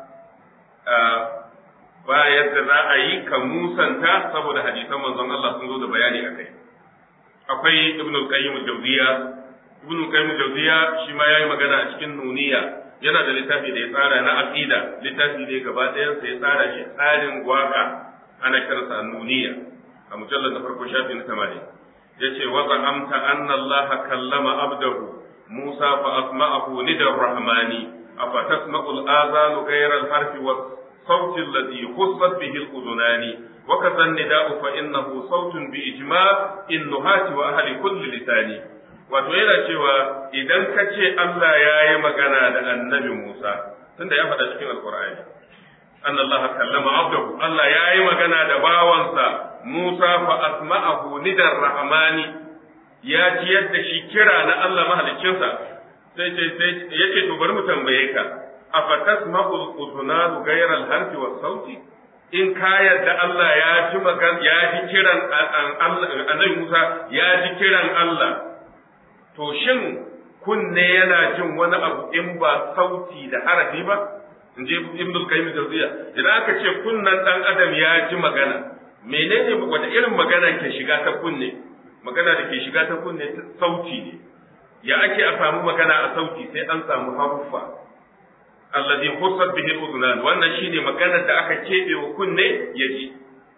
ba yadda za a yi ka musanta saboda hadisan manzon Allah sun zo da bayani a kai akwai ibnu qayyim al-jawziya ibnu qayyim al-jawziya shi ma yayi magana a cikin nuniya yana da littafi da ya tsara na aqida littafi ne gaba ɗayan sa ya tsara shi tsarin waka ana kiransa annuniya a mujallar da farko shafi na 80 yace wa za'amta anna Allah kallama abdahu Musa fa asma'ahu nidar rahmani afa tasma'u al-azanu ghayra al-harf wa صوت الذي خصت به الأذنان وكذا النداء فإنه صوت بإجماع النهاة وأهل كل لسان wato yana cewa idan ka ce Allah ya yi magana da annabi Musa tunda ya faɗa cikin alkur'ani anna Allah kallama abdahu Allah ya yi magana da bawansa Musa fa asma'ahu nidar rahmani ya ji yadda shi kira na Allah mahaliccinsa sai sai yace to bari mu tambaye ka afatasma'ul udhunanu ghayra al-harfi was sauti in ka yadda Allah ya ji magana ya ji kiran annabi Musa ya ji kiran Allah to shin kunne yana jin wani abu in ba sauti da harafi ba in je ibn al-qayyim jawziya idan aka ce kunnan dan adam ya ji magana menene wata irin magana ke shiga ta kunne magana da ke shiga ta kunne sauti ne ya ake a samu magana a sauti sai an samu haruffa alladhi khussat bihi al-udhunan wannan shine maganar da aka kebe wa kunne ya ji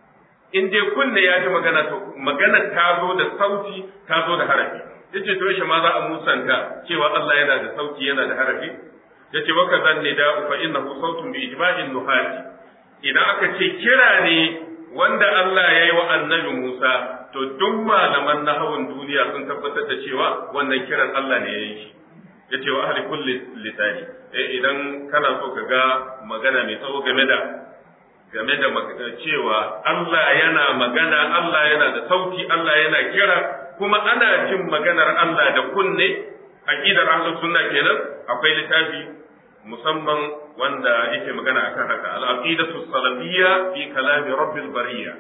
in dai kunne ya ji magana to magana ta zo da sauti ta zo da harafi yace to shi ma za a musanta cewa Allah yana da sauti yana da harafi yace wa kadhan nida fa innahu sautun bi ijma'in nuhati idan aka ce kira ne wanda Allah ya yi wa annabi Musa to duk malaman nahawun duniya sun tabbatar da cewa wannan kiran Allah ne ya yi shi yace wa ahli kulli lisani eh idan kana so ka ga magana mai tsawo game da game da cewa Allah yana magana Allah yana da sauti Allah yana kira kuma ana jin maganar Allah da kunne aqidar ahlus sunna kenan akwai littafi musamman wanda yake magana akan haka al-aqidatu salafiyya fi kalami rabbil bariyya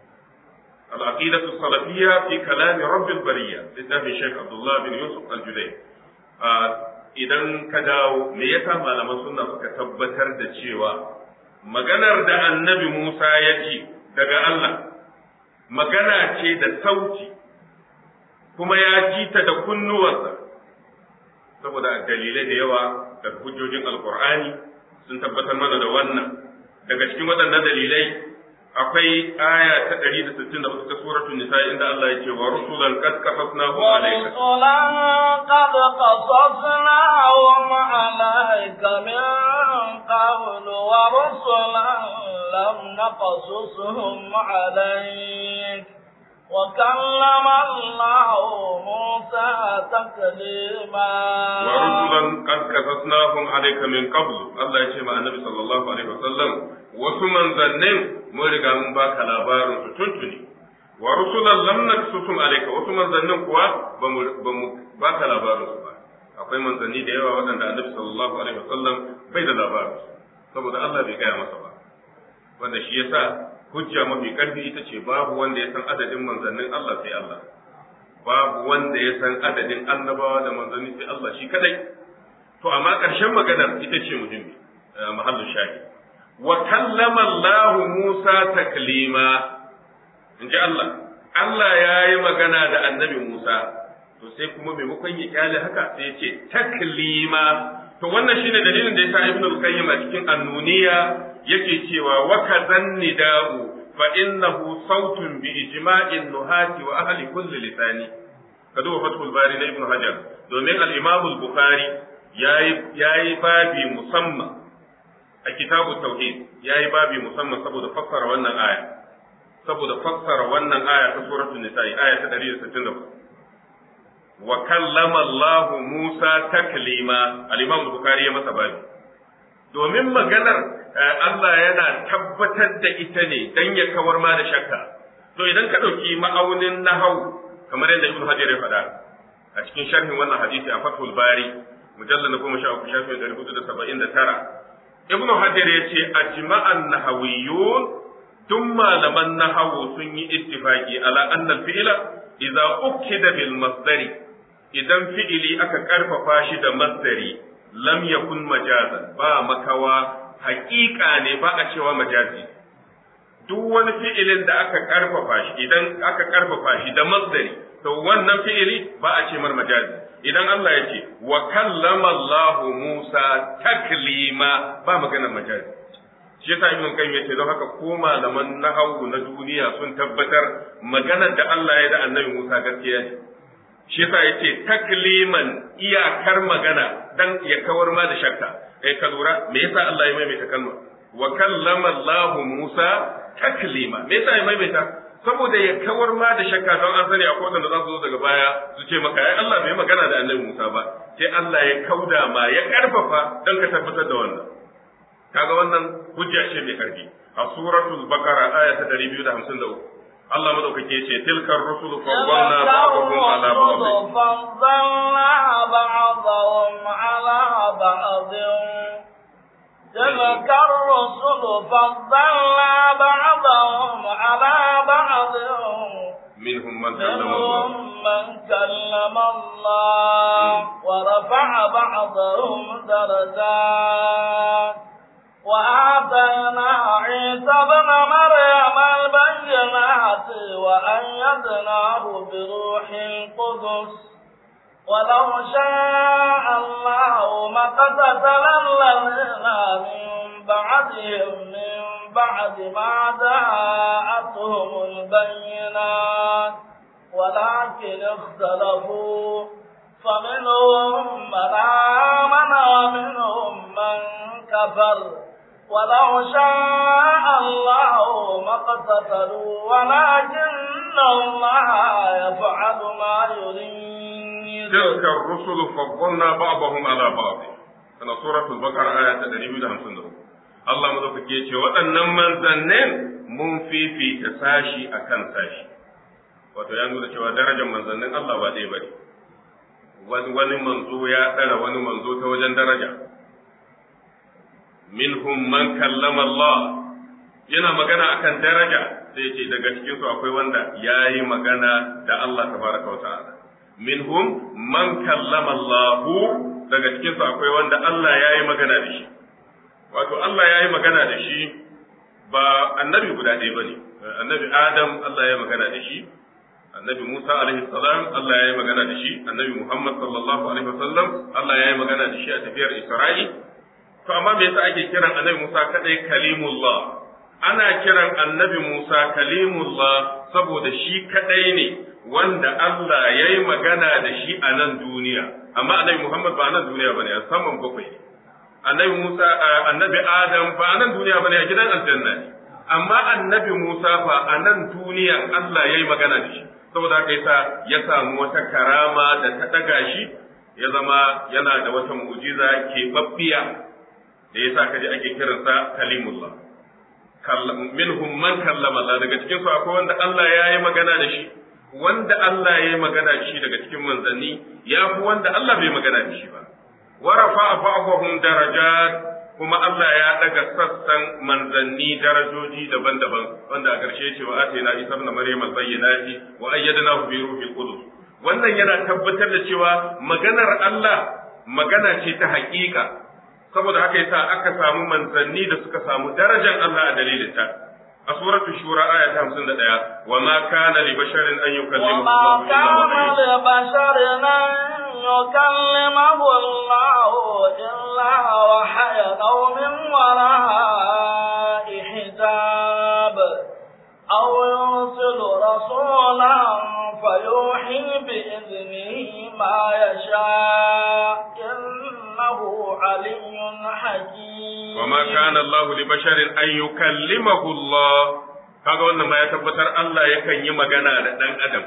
al-aqidatu salafiyya fi kalami rabbil bariyya littafin Sheikh Abdullah bin Yusuf al-Juday idan ka dawo me yasa malaman sunna suka tabbatar da cewa maganar da annabi Musa ya ji daga Allah magana ce da sauti kuma ya ji ta da kunnuwansa saboda dalilai da yawa daga hujjojin alkur'ani sun tabbatar mana da wannan daga cikin waɗannan dalilai akwai aya ta 164 ta suratul nisa inda Allah ya ce wa rusulan qad qasasnahum alayka rusulan qad qasasnahum alayka min qabl wa rusulan lam naqasushum alayka وكلم الله موسى تكليما ورسلا قد قصصناهم عليك من قبل الله يشهد النبي صلى الله عليه وسلم wasu manzannin mun riga mun baka labarin su tuntuni wa rusulan lam naksusum alayka wasu manzannin kuwa ba mu baka labarin su ba akwai manzanni da yawa waɗanda annabi sallallahu alaihi wasallam bai da labarin su saboda Allah bai gaya masa ba wanda shi yasa hujja mafi karfi ita ce babu wanda ya san adadin manzannin Allah sai Allah babu wanda ya san adadin annabawa da manzanni sai Allah shi kadai to amma ƙarshen maganar ita ce muhimmi mahallin shahi wa kallama Allah Musa taklima in ji Allah Allah ya yi magana da annabi Musa to sai kuma maimakon ya kyale haka sai ya ce taklima to wannan shine dalilin da yasa Ibn al-Qayyim a cikin annuniya yake cewa wa kazan nida'u fa innahu sautun bi ijma'in nuhati wa ahli kulli lisani ka duba fathul bari na ibnu hajar domin al-imam al-bukhari yayi yayi babi musamman a kitabu tauhid yayi babi musamman saboda fassara wannan aya saboda fassara wannan aya ta suratul nisa'i aya ta 164 wa kallama Allah Musa taklima al-imam al-bukhari ya masa babi domin maganar Allah yana tabbatar da ita ne dan ya kawar ma da shakka to idan ka ɗauki ma'aunin nahau kamar yadda Ibn Hajar ya faɗa a cikin sharhin wannan hadisi a Fathul Bari mujallal na goma sha uku shafin ɗari hudu da saba'in da tara Ibn Hajar ya ce ajma'an nahawiyyun duk malaman nahawu sun yi ittifaqi ala annal fi'la idza ukida bil masdari idan fi'ili aka karfafa shi da masdari lam yakun majazan ba makawa haƙiƙa ne ba a cewa majazi duk wani fi'ilin da aka karfafa shi idan aka karfafa shi da masdari to wannan fi'ili ba a ce mar majazi idan Allah ya ce wa kallama Allah Musa taklima ba maganar majazi shi yasa ibn qayyim yace don haka ko malaman nahwu na duniya sun tabbatar maganar da Allah ya da annabi Musa gaskiya ne shi yasa yace takliman iyakar magana dan ya kawar ma da shakka kai ka lura me yasa Allah ya maimaita kalma wa kallama Allah Musa taklima me yasa ya maimaita saboda ya kawar ma da shakka don an sani akwai wanda za su zo daga baya su ce maka ai Allah bai magana da annabi Musa ba sai Allah ya kauda ma ya karfafa don ka tabbatar da wannan kaga wannan hujja ce mai karfi a suratul baqara aya ta 253 Allah madaukake ce tilkar rusulu faddalna ba'dahum ala ba'd فضلنا بعضهم على بعض تلك الرسل فضلنا بعضهم على بعض منهم من كلم الله منهم من كلم الله ورفع بعضهم درجات وآتينا عيسى ابن مريم البينات وأيدناه بروح القدس ولو شاء الله ما اقتتل الذين من بعدهم من بعد ما جاءتهم البينات ولكن اختلفوا فمنهم من آمن ومنهم من كفر ولو شاء الله ما اقتتلوا ولكن الله يفعل ما يريد تلك الرسل فضلنا بعضهم على بعض kana suratul baqara aya ta 254 Allah madaukake ce waɗannan manzannin mun fifita sashi akan sashi wato ya nuna cewa darajar manzannin Allah ba ɗaya bane wani wani manzo ya tsara wani manzo ta wajen daraja minhum man kallama Allah yana magana akan daraja sai ce daga cikin su akwai wanda yayi magana da Allah tabaraka wa ta'ala minhum man kallama Allah daga cikin su akwai wanda Allah yayi magana da shi wato Allah yayi magana da shi ba annabi guda ɗaya bane annabi Adam Allah ya magana da shi annabi Musa alaihi salam Allah ya yi magana da shi annabi Muhammad sallallahu alaihi wasallam Allah ya yi magana da shi a tafiyar Isra'i to amma me yasa ake kiran annabi Musa kadai kalimullah ana kiran annabi Musa kalimullah saboda shi kadai ne wanda Allah ya yi magana da shi a nan duniya amma annabi Muhammad ba a nan duniya bane a saman bakwai annabi Musa annabi Adam ba a nan duniya bane a gidan aljanna ne amma annabi Musa fa a nan duniyan Allah ya yi magana da shi saboda haka yasa ya samu wata karama da ta daga shi ya zama yana da wata mu'jiza keɓaɓɓiya da yasa kaji ake kiransa kalimullah minhum man kallama Allah daga cikin su akwai wanda Allah ya yi magana da shi wanda Allah ya yi magana da shi daga cikin manzanni ya fi wanda Allah bai magana da shi ba wa rafa'a ba'dahum darajat kuma Allah ya daga sassan manzanni darajoji daban-daban wanda a ƙarshe ce wa atina isa ibn maryam al-bayyinati wa ayyadnahu bi ruhil qudus wannan yana tabbatar da cewa maganar Allah magana ce ta haƙiƙa saboda haka yasa aka samu manzanni da suka samu darajar Allah a dalilin ta a suratul shura aya ta 51 wa ma kana li basharin an yukallimahu وما كان لبشر أن يكلمه الله إلا وحيا أو من وراء حجاب أو يرسل رسولا فيوحي بإذنه ما يشاء إنه علي حكيم وما كان الله لبشر أن يكلمه الله kaga wannan ma ya tabbatar Allah yakan yi magana da ɗan adam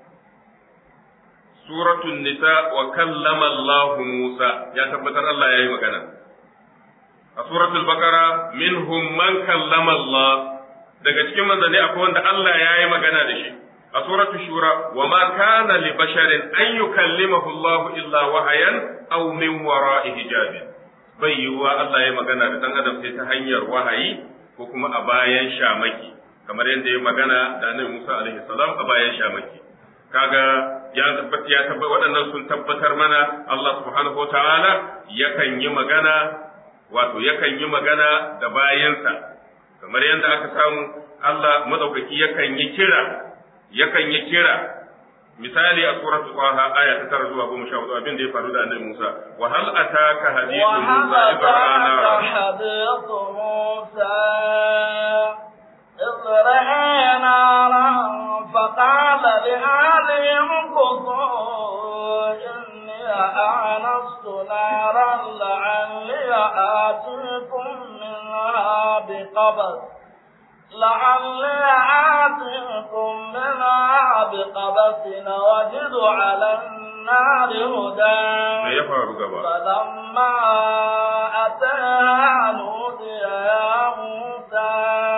suratul nisa wa kallama Allah Musa ya tabbatar Allah ya yi magana a suratul baqara minhum man kallama Allah daga cikin manzanni akwai wanda Allah ya yi magana da shi a suratul shura wa ma kana li basharin an yukallimahu Allah illa wahayan aw min wara'i hijabin bai yiwuwa Allah ya magana da dan adam sai ta hanyar wahayi ko kuma a bayan shamaki kamar yadda ya magana da Annabi Musa alaihi salam a bayan shamaki kaga ya tabbata ya tabbata waɗannan sun tabbatar mana Allah subhanahu wataala yakan yi magana wato yakan yi magana da bayansa kamar yadda aka samu Allah madaukaki yakan yi kira yakan yi kira misali a suratul Taha aya ta tara zuwa goma sha hudu abin da ya faru da annabi Musa wa hal ataka hadithu Musa وهل ibrana أتاك حديث موسى بقبس لعلي آتيكم منها بقبس وجد على النار هدى me ya faru gaba فلما أتاها نودي يا موسى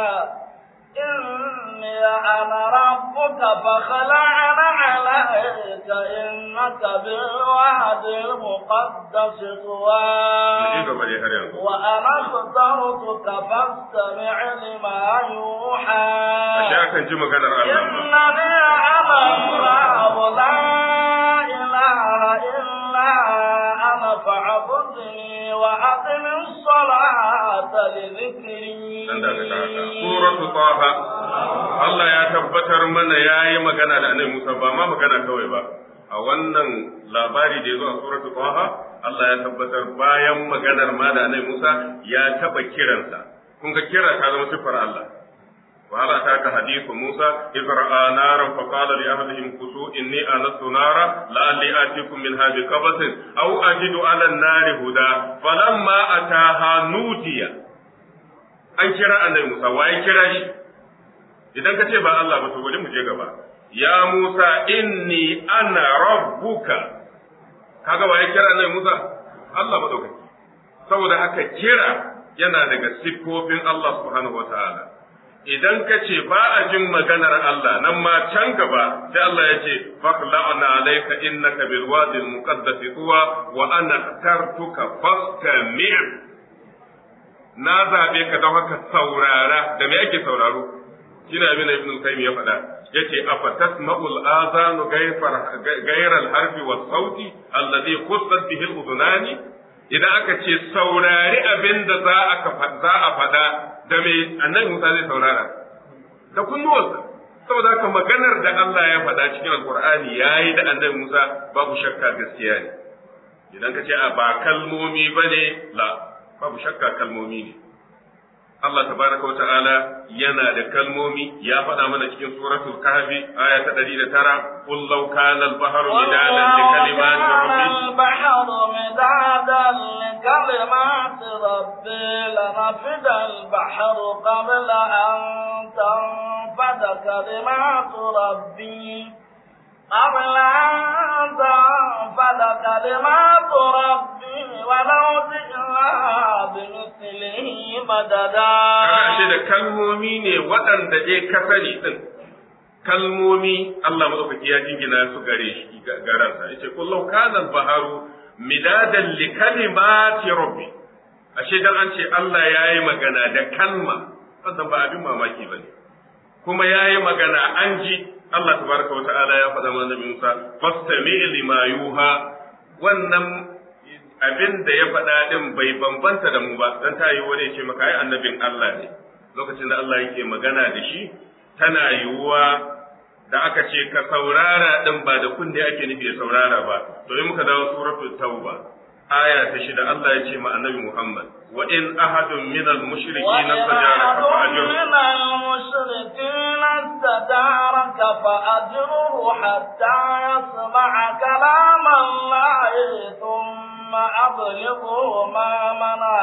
إني أنا ربك فخلعن عليك إنك بالواد المقدس mu طوى ci gaba dai har yanzu وأنا اخترتك فاستمع لما ashe يوحى akan ji maganar Allah ma إنني أنا الله لا إله إلا أنا فاعبدني وأقم الصلاة لذكري dan da ta haka suratu taha Allah ya tabbatar mana yayi magana da annabi Musa ba ma magana kawai ba a wannan labari da yazo a suratu taha Allah ya tabbatar bayan maganar ma da annabi Musa ya taba kiransa kun ga kira ta zama sifar Allah وهل أتاك حديث موسى إذ رأى نارا فقال لأهلهم كسوا إني آنست نارا لعلي آتيكم منها بقبس أو أجد على النار هدى فلما أتاها نودي an kira annabi Musa waye kira shi idan ka ce ba Allah ba to bari mu je gaba ya Musa inni ana rabbuka kaga waye kira annabi Musa Allah madaukaki saboda haka kira yana daga siffofin Allah subhanahu wataala idan ka ce ba a jin maganar Allah nan ma can gaba sai Allah ya ce faqla'na alayka innaka bil wadi al muqaddas tuwa wa ana tartuka fastami' na zabe ka don haka saurara da me ake sauraro shine abin da Ibn Qayyim ya faɗa yace afatasma'ul azanu gairal harfi was sauti alladhi khussat bihi al udunani idan aka ce saurari abin da za a za a faɗa da me annabi Musa zai saurara da kunnuwarsa saboda haka maganar da Allah ya faɗa cikin alkur'ani yayi da annabi Musa babu shakka gaskiya ne idan ka ce a ba kalmomi bane la babu shakka kalmomi ne Allah tabaraka wa ta'ala yana da kalmomi ya faɗa mana cikin suratul kahfi aya ta 109 qul law kana al-bahru midadan li kalimati rabbi البحر مدادا لكلمات ربي لنفد البحر قبل أن تنفد كلمات ربي قبل أن تنفد كلمات ربي ولو جئنا بمثله مددا Kana da kalmomi ne waɗanda dai ka sani din kalmomi Allah madaukaki ya jingina su gare shi garansa yace kullu kana al-baharu midadan li kalimati rabbi ashe dan an ce Allah yayi magana da kalma wannan ba abin mamaki bane kuma yayi magana an ji Allah tabaraka wa ta'ala ya faɗa mana Musa fastami lima yuha wannan abin da ya faɗa din bai bambanta da mu ba dan ta yi wani ya ce maka ai annabin Allah ne lokacin da Allah yake magana da shi tana yiwuwa da aka ce ka saurara din ba da kunne ake nufi ya saurara ba to in muka dawo suratul tauba aya ta shida Allah ya ce ma annabi Muhammad wa in ahadun min al mushrikeena istajaraka fa ajruhu من المشركين استجارك فأجره حتى يسمع كلام الله ثم أبلغه ما منع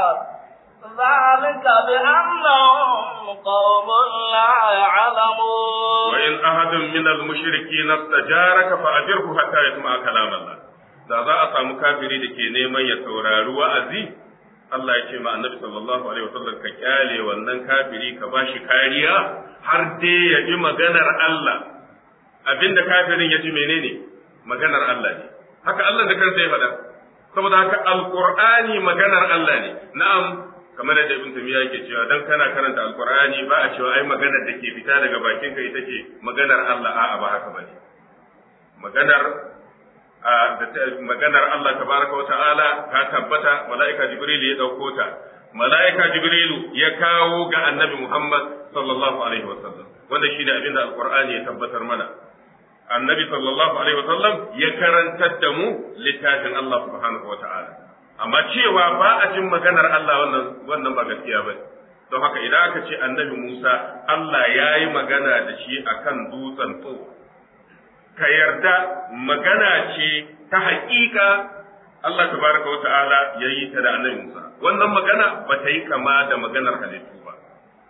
ذلك بأنهم قوم لا يعلمون wa in ahadun min al mushrikeena istajaraka fa ajruhu hatta yasma'a kalam Allah da za a samu kafiri da ke neman ya saurari wa'azi Allah ya ce ma annabi sallallahu alaihi wasallam ka kyale wannan kafiri ka bashi kariya har dai ya ji maganar Allah abinda kafirin ya ji menene maganar Allah ne haka Allah da kansa ya faɗa saboda haka alqur'ani maganar Allah ne na'am kamar yadda ibn tamiya yake cewa dan kana karanta alqur'ani ba a cewa ai maganar da ke fita daga bakinka ita ce maganar Allah a'a ba haka bane maganar da maganar Allah tabaraka wa ta'ala ta tabbata mala'ika Jibril ya dauko ta mala'ika Jibril ya kawo ga annabi Muhammad sallallahu alaihi wa sallam wanda shi da abinda alqur'ani ya tabbatar mana annabi sallallahu alaihi wa sallam ya karantar da mu littafin Allah subhanahu wa ta'ala amma cewa ba a jin maganar Allah wannan wannan ba gaskiya ba don haka idan aka ce annabi Musa Allah ya yi magana da shi akan dutsen tsoro ka yarda magana ce ta haƙiƙa Allah tabaraka wa ta'ala ya yi ta da annabi Musa wannan magana ba ta yi kama da maganar halittu ba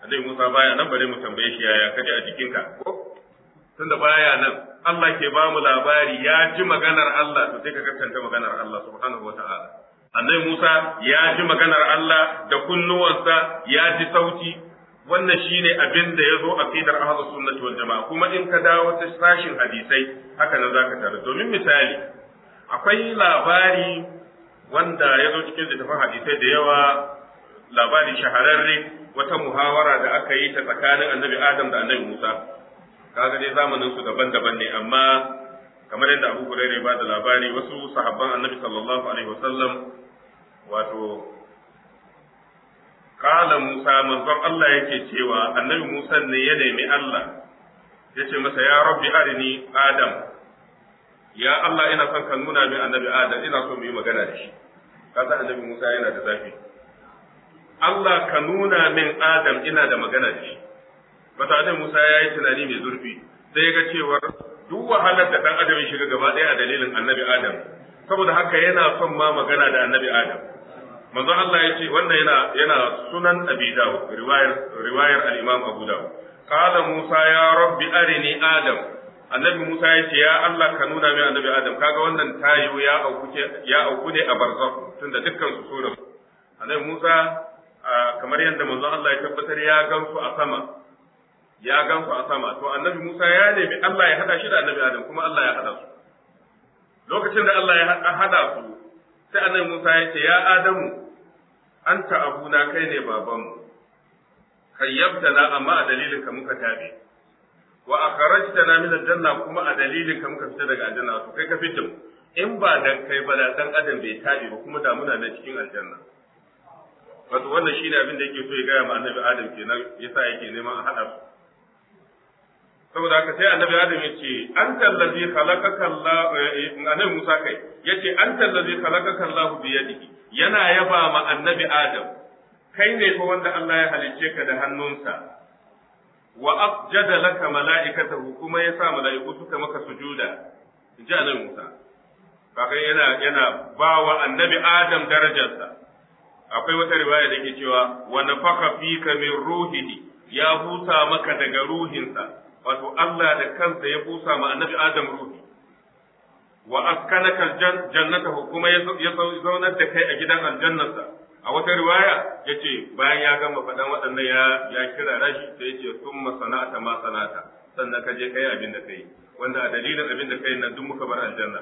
annabi Musa baya nan bare mu tambaye shi yaya kaje a jikinka ko tunda baya nan Allah ke ba mu labari ya ji maganar Allah to sai ka gaskanta maganar Allah subhanahu wataala annabi Musa ya ji maganar Allah da kunnuwansa ya ji sauti wannan shine abin da ya zo a fidar ahlus sunnati wal jamaa kuma in ka dawo ta sashin hadisai haka nan zaka tare domin misali akwai labari wanda ya zo cikin littafin hadisai da yawa labari shahararre wata muhawara da aka yi ta tsakanin annabi Adam da annabi Musa kaga dai zamanin su daban-daban ne amma kamar yadda Abu Hurairah ba da labari wasu sahabban annabi sallallahu alaihi wasallam wato kala Musa manzon Allah yake cewa annabi Musa ne ya nemi Allah ya ce masa ya rabbi arini Adam ya Allah ina son ka nuna min annabi Adam ina so mu yi magana da shi kasa annabi Musa yana da zafi Allah ka nuna min Adam ina da magana da shi wata annabi Musa ya yi tunani mai zurfi sai ya ga cewar duk wahalar da dan adam ya shiga gaba ɗaya a dalilin annabi Adam saboda haka yana son ma magana da annabi Adam manzo Allah ya ce wannan yana yana sunan Abi Dawud riwayar riwayar al-Imam Abu Dawud qala Musa ya rabbi arini Adam annabi Musa ya ce ya Allah ka nuna min annabi Adam kaga wannan tayo ya auku ya auku ne a barzakh tunda dukkan su sunan annabi Musa kamar yadda manzo Allah ya tabbatar ya gansu a sama ya gansu a sama to annabi Musa ya nemi Allah ya hada shi da annabi Adam kuma Allah ya hada su lokacin da Allah ya hada su sai annabi Musa ya ce ya Adamu anta abuna kai ne babanmu kayyabtana amma a dalilin ka muka tabe wa akhrajtana min aljanna kuma a dalilin ka muka fita daga aljanna to kai ka fitin in ba dan kai ba da dan adam bai tabe ba kuma da muna nan cikin aljanna wato wannan shine abin da yake so ya gaya ma annabi Adam kenan yasa yake neman a hada su saboda haka sai annabi Adam ya ce anta allazi khalaqaka Allah annabi Musa kai yace anta allazi khalaqaka Allah bi yadihi yana yaba ma annabi Adam kai ne fa wanda Allah ya halicce ka da hannunsa wa afjada laka mala'ikatahu kuma ya sa mala'iku suka maka sujuda inji annabi Musa kaga yana yana bawa annabi Adam darajarsa akwai wata riwaya da ke cewa wa nafaka fika min ruhihi ya busa maka daga ruhinsa wato Allah da kansa ya busa ma annabi Adam ruhi wa askanaka jannatahu kuma ya zaunar da kai a gidan aljannarsa a wata riwaya yace bayan ya gama faɗan waɗannan ya ya kira rashi sai yace summa sana'ata ma sana'ata sannan ka je kai abin da kai wanda a dalilin abin da kai nan duk muka bar aljanna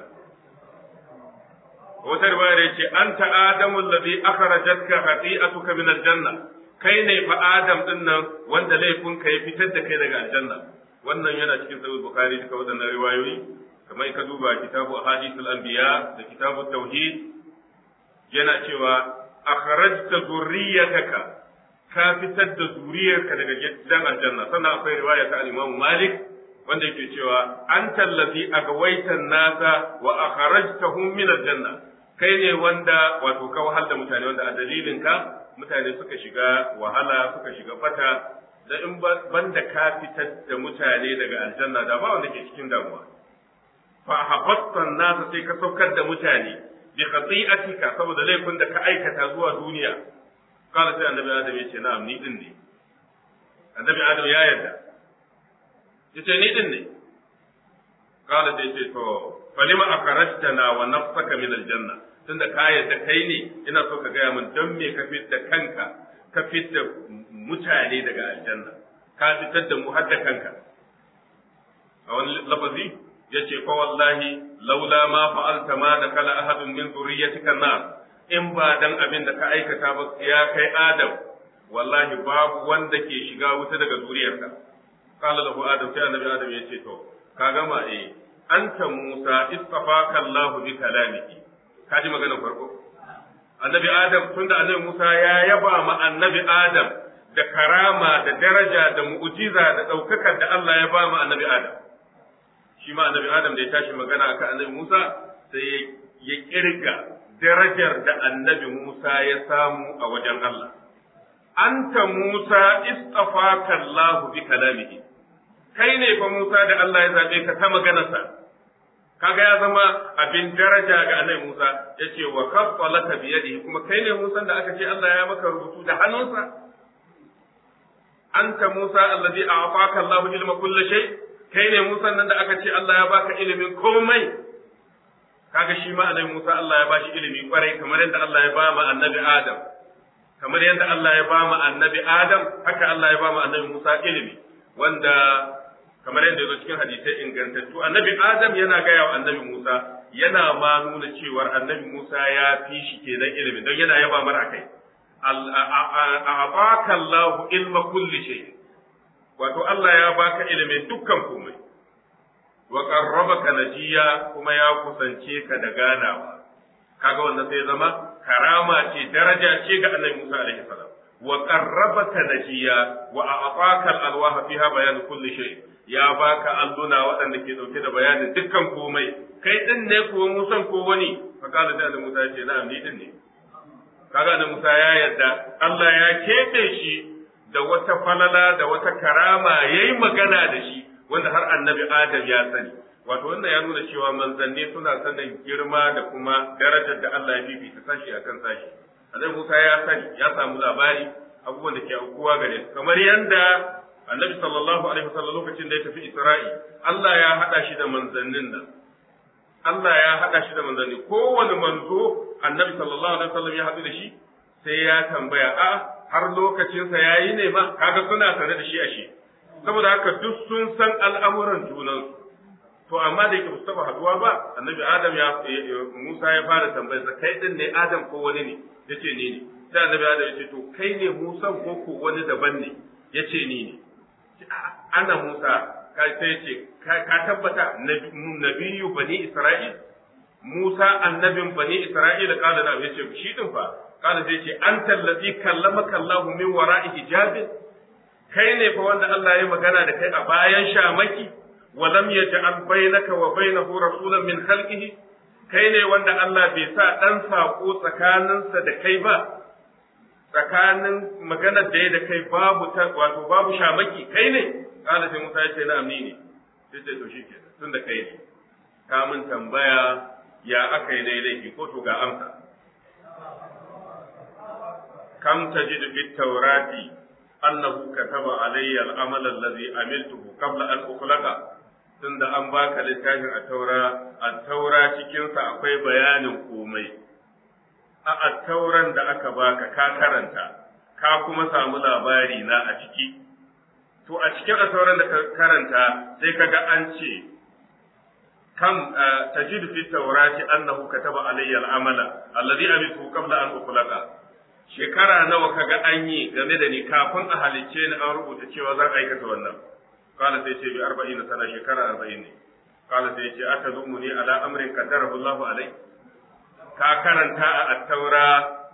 wata riwaya yace anta adamu alladhi akhrajatka khati'atuka min aljanna kai ne fa adam din nan wanda laifinka ya fitar da kai daga aljanna wannan yana cikin sahih bukhari duka waɗannan riwayoyi kamar ka duba kitabu ahadithul anbiya da kitabu tauhid yana cewa akhrajta zurriyataka ka fitar da zuriyarka daga gidan aljanna sannan akwai riwaya ta al-Imam Malik wanda yake cewa anta allazi agwaita nasa wa akhrajtahum min aljanna kai ne wanda wato ka wahal da mutane wanda a dalilin ka mutane suka shiga wahala suka shiga fata da in banda ka fitar da mutane daga aljanna da ba wanda ke cikin damuwa fa habatta nasa sai ka saukar da mutane bi khati'atika saboda laifin da ka aikata zuwa duniya kala sai annabi adam ya ce na'am ni din ne annabi adam ya yarda yace ni din ne kala sai ce to falima akharajtana wa nafsaka min aljanna tunda ka yarda kai ne ina so ka gaya min dan me ka fitta kanka ka fitta mutane daga aljanna ka fitar da mu har da kanka a wani lafazi yace fa wallahi laula ma fa'alta ma da kala ahadun min zurriyyatika nar in ba dan abin da ka aikata ba ya kai adam wallahi babu wanda ke shiga wuta daga zuriyarka qala lahu adam sai annabi adam yace to ka gama eh anta musa istafaka allah bi kalamihi ka ji maganar farko annabi adam tunda annabi musa ya yaba ma annabi adam da karama da daraja da mu'jiza da daukakar da Allah ya ba ma annabi adam shi ma annabi Adam da ya tashi magana akan annabi Musa sai ya kirga darajar da annabi Musa ya samu a wajen Allah. Anta Musa istafaka Allah bi kalamihi. Kai ne fa Musa da Allah ya zabe ka ta maganarsa. Kaga ya zama abin daraja ga annabi Musa ya ce wa kaffalaka bi yadihi kuma kai ne Musa da aka ce Allah ya maka rubutu da hannunsa. anta Musa allazi a'taka Allahu ilma kulli shay kai ne Musa nan da aka ce Allah ya baka ilimin komai kaga shi ma annabi Musa Allah ya bashi ilimi kwarai kamar yadda Allah ya ba mu annabi Adam kamar yadda Allah ya ba mu annabi Adam haka Allah ya ba mu annabi Musa ilimi wanda kamar yadda yazo cikin hadisai ingantattu annabi Adam yana gaya wa annabi Musa yana ma nuna cewar annabi Musa ya fi shi kenan ilimi don yana yaba mara kai a'ataka Allahu ilma kulli shay wato Allah ya baka ilimin dukkan komai wa qarrabaka najiya kuma ya kusance ka da ganawa kaga wannan sai zama karama ce daraja ce ga Annabi Musa alaihi salam wa qarrabaka najiya wa a'taka al-alwaha fiha bayan kulli shay ya baka alluna waɗanda ke dauke da bayanin dukkan komai kai din ne ko Musa ko wani fa kala da Musa ya ce na'am ni din ne kaga da Musa ya yarda Allah ya keɓe shi da wata falala da wata karama yayi magana da shi wanda har annabi Adam ya sani wato wannan ya nuna cewa manzanni suna sanin girma da kuma darajar da Allah ya fifita sashi akan sashi annabi Musa ya sani ya samu labari abubuwan da ke aukuwa gare su kamar yanda annabi sallallahu alaihi wasallam lokacin da ya tafi Isra'i Allah ya hada shi da manzannin nan Allah ya hada shi da manzanni kowane manzo annabi sallallahu alaihi wasallam ya haɗu da shi sai ya tambaya a har lokacinsa yayi ne ma kaga suna sane da shi a shi saboda haka duk sun san al'amuran junansu to amma da yake musu taba haduwa ba annabi adam ya Musa ya fara tambayar sa kai din ne adam ko wani ne yace ni ne sai annabi adam yace to kai ne Musa ko ko wani daban ne yace ni ne ana Musa kai sai yace ka tabbata nabiyyu bani Isra'il Musa annabin bani Isra'ila kala da yace shi din fa kala sai yace anta allazi kallamaka Allahu min wara'i hijabin kai ne fa wanda Allah ya magana da kai a bayan shamaki wa lam yaj'al bainaka wa bainahu rasulan min khalqihi kai ne wanda Allah bai sa dan sako tsakaninsa da kai ba tsakanin maganar da ya da kai babu ta wato babu shamaki kai ne kana sai Musa ya ce na'am ni ne sai ce to shikenan tunda kai ne ka mun tambaya ya aka yi dai laifi ko to ga amsa kam tajidu fit tawrati annahu kataba alayya al-amal alladhi amiltuhu qabla an ukhlaqa tunda an baka littafin a taura a taura cikin sa akwai bayanin komai a attauran da aka baka ka karanta ka kuma samu labari na a ciki to a cikin attauran da ka karanta sai kaga an ce kam tajidu fi tawrati annahu kataba alayya al-amala alladhi amiltuhu qabla an ukhlaqa shekara nawa kaga an yi game da ni kafin a halicce ni an rubuta cewa zan aikata wannan kala sai ce bi arba'ina sana shekara arba'in ne kala sai ce aka zumu ni ala amrin qaddarahu Allahu alai ka karanta a attaura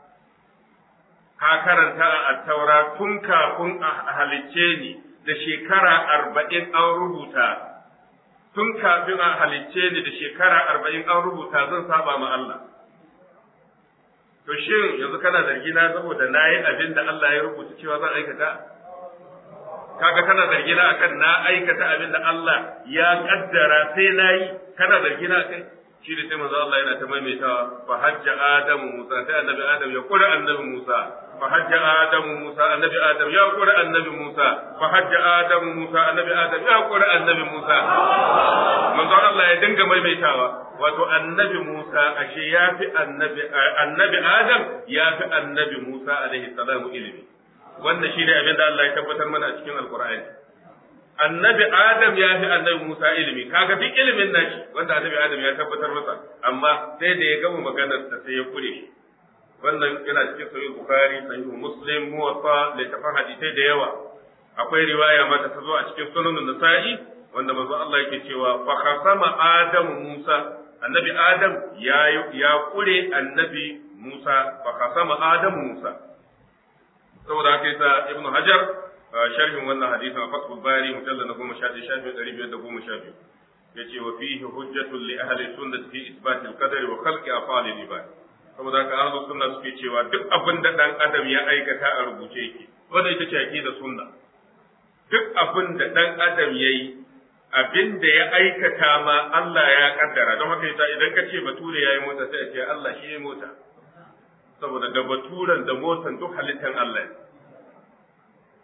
ka karanta a attaura tun kafin a halicce ni da shekara arba'in an rubuta tun kafin a halicce ni da shekara arba'in an rubuta zan saba ma Allah to shin yanzu kana zargi na saboda na yi abin da Allah ya rubuta cewa zan aikata kaga kana zargi na akan na aikata abin da Allah ya kaddara sai na yi kana zargi na kai shi da sai manzo Allah yana ta maimaitawa fa hajja adamu musa sai annabi adam ya kura annabi musa fa hajja adamu musa annabi adam ya kura annabi musa fa hajja adamu musa annabi adam ya kura annabi musa manzo Allah ya dinga maimaitawa wato annabi Musa ashe ya fi annabi annabi Adam ya fi annabi Musa alaihi salamu ilimi wannan shi ne abin da Allah ya tabbatar mana a cikin Alkur'ani annabi Adam ya fi annabi Musa ilimi kaga duk ilimin nashi wanda annabi Adam ya tabbatar masa amma sai da ya gama maganar sa sai ya kure shi wannan yana cikin sahih Bukhari sahih Muslim muwatta littafin hadisai da yawa akwai riwaya ma ta zo a cikin sunan Nasa'i wanda manzo Allah yake cewa fa khasama Adam Musa annabi Adam ya ya kure annabi Musa fa khasama Adam Musa saboda haka yasa Ibn Hajar sharhin wannan hadisi a Fathul Bari mujallad na 10 shafi 512 yace wa fihi hujjatun li ahli sunnati fi isbat al-qadari wa khalqi af'al al-ibad saboda haka ahli sunna suke cewa duk abin da dan adam ya aikata a rubuce yake wanda ita ce aqida sunna duk abin da dan adam yayi abin da ya aikata ma Allah ya kaddara don haka yasa idan ka ce bature yayi mota sai a ce Allah shi ya mota saboda da baturen da motan duk halittan Allah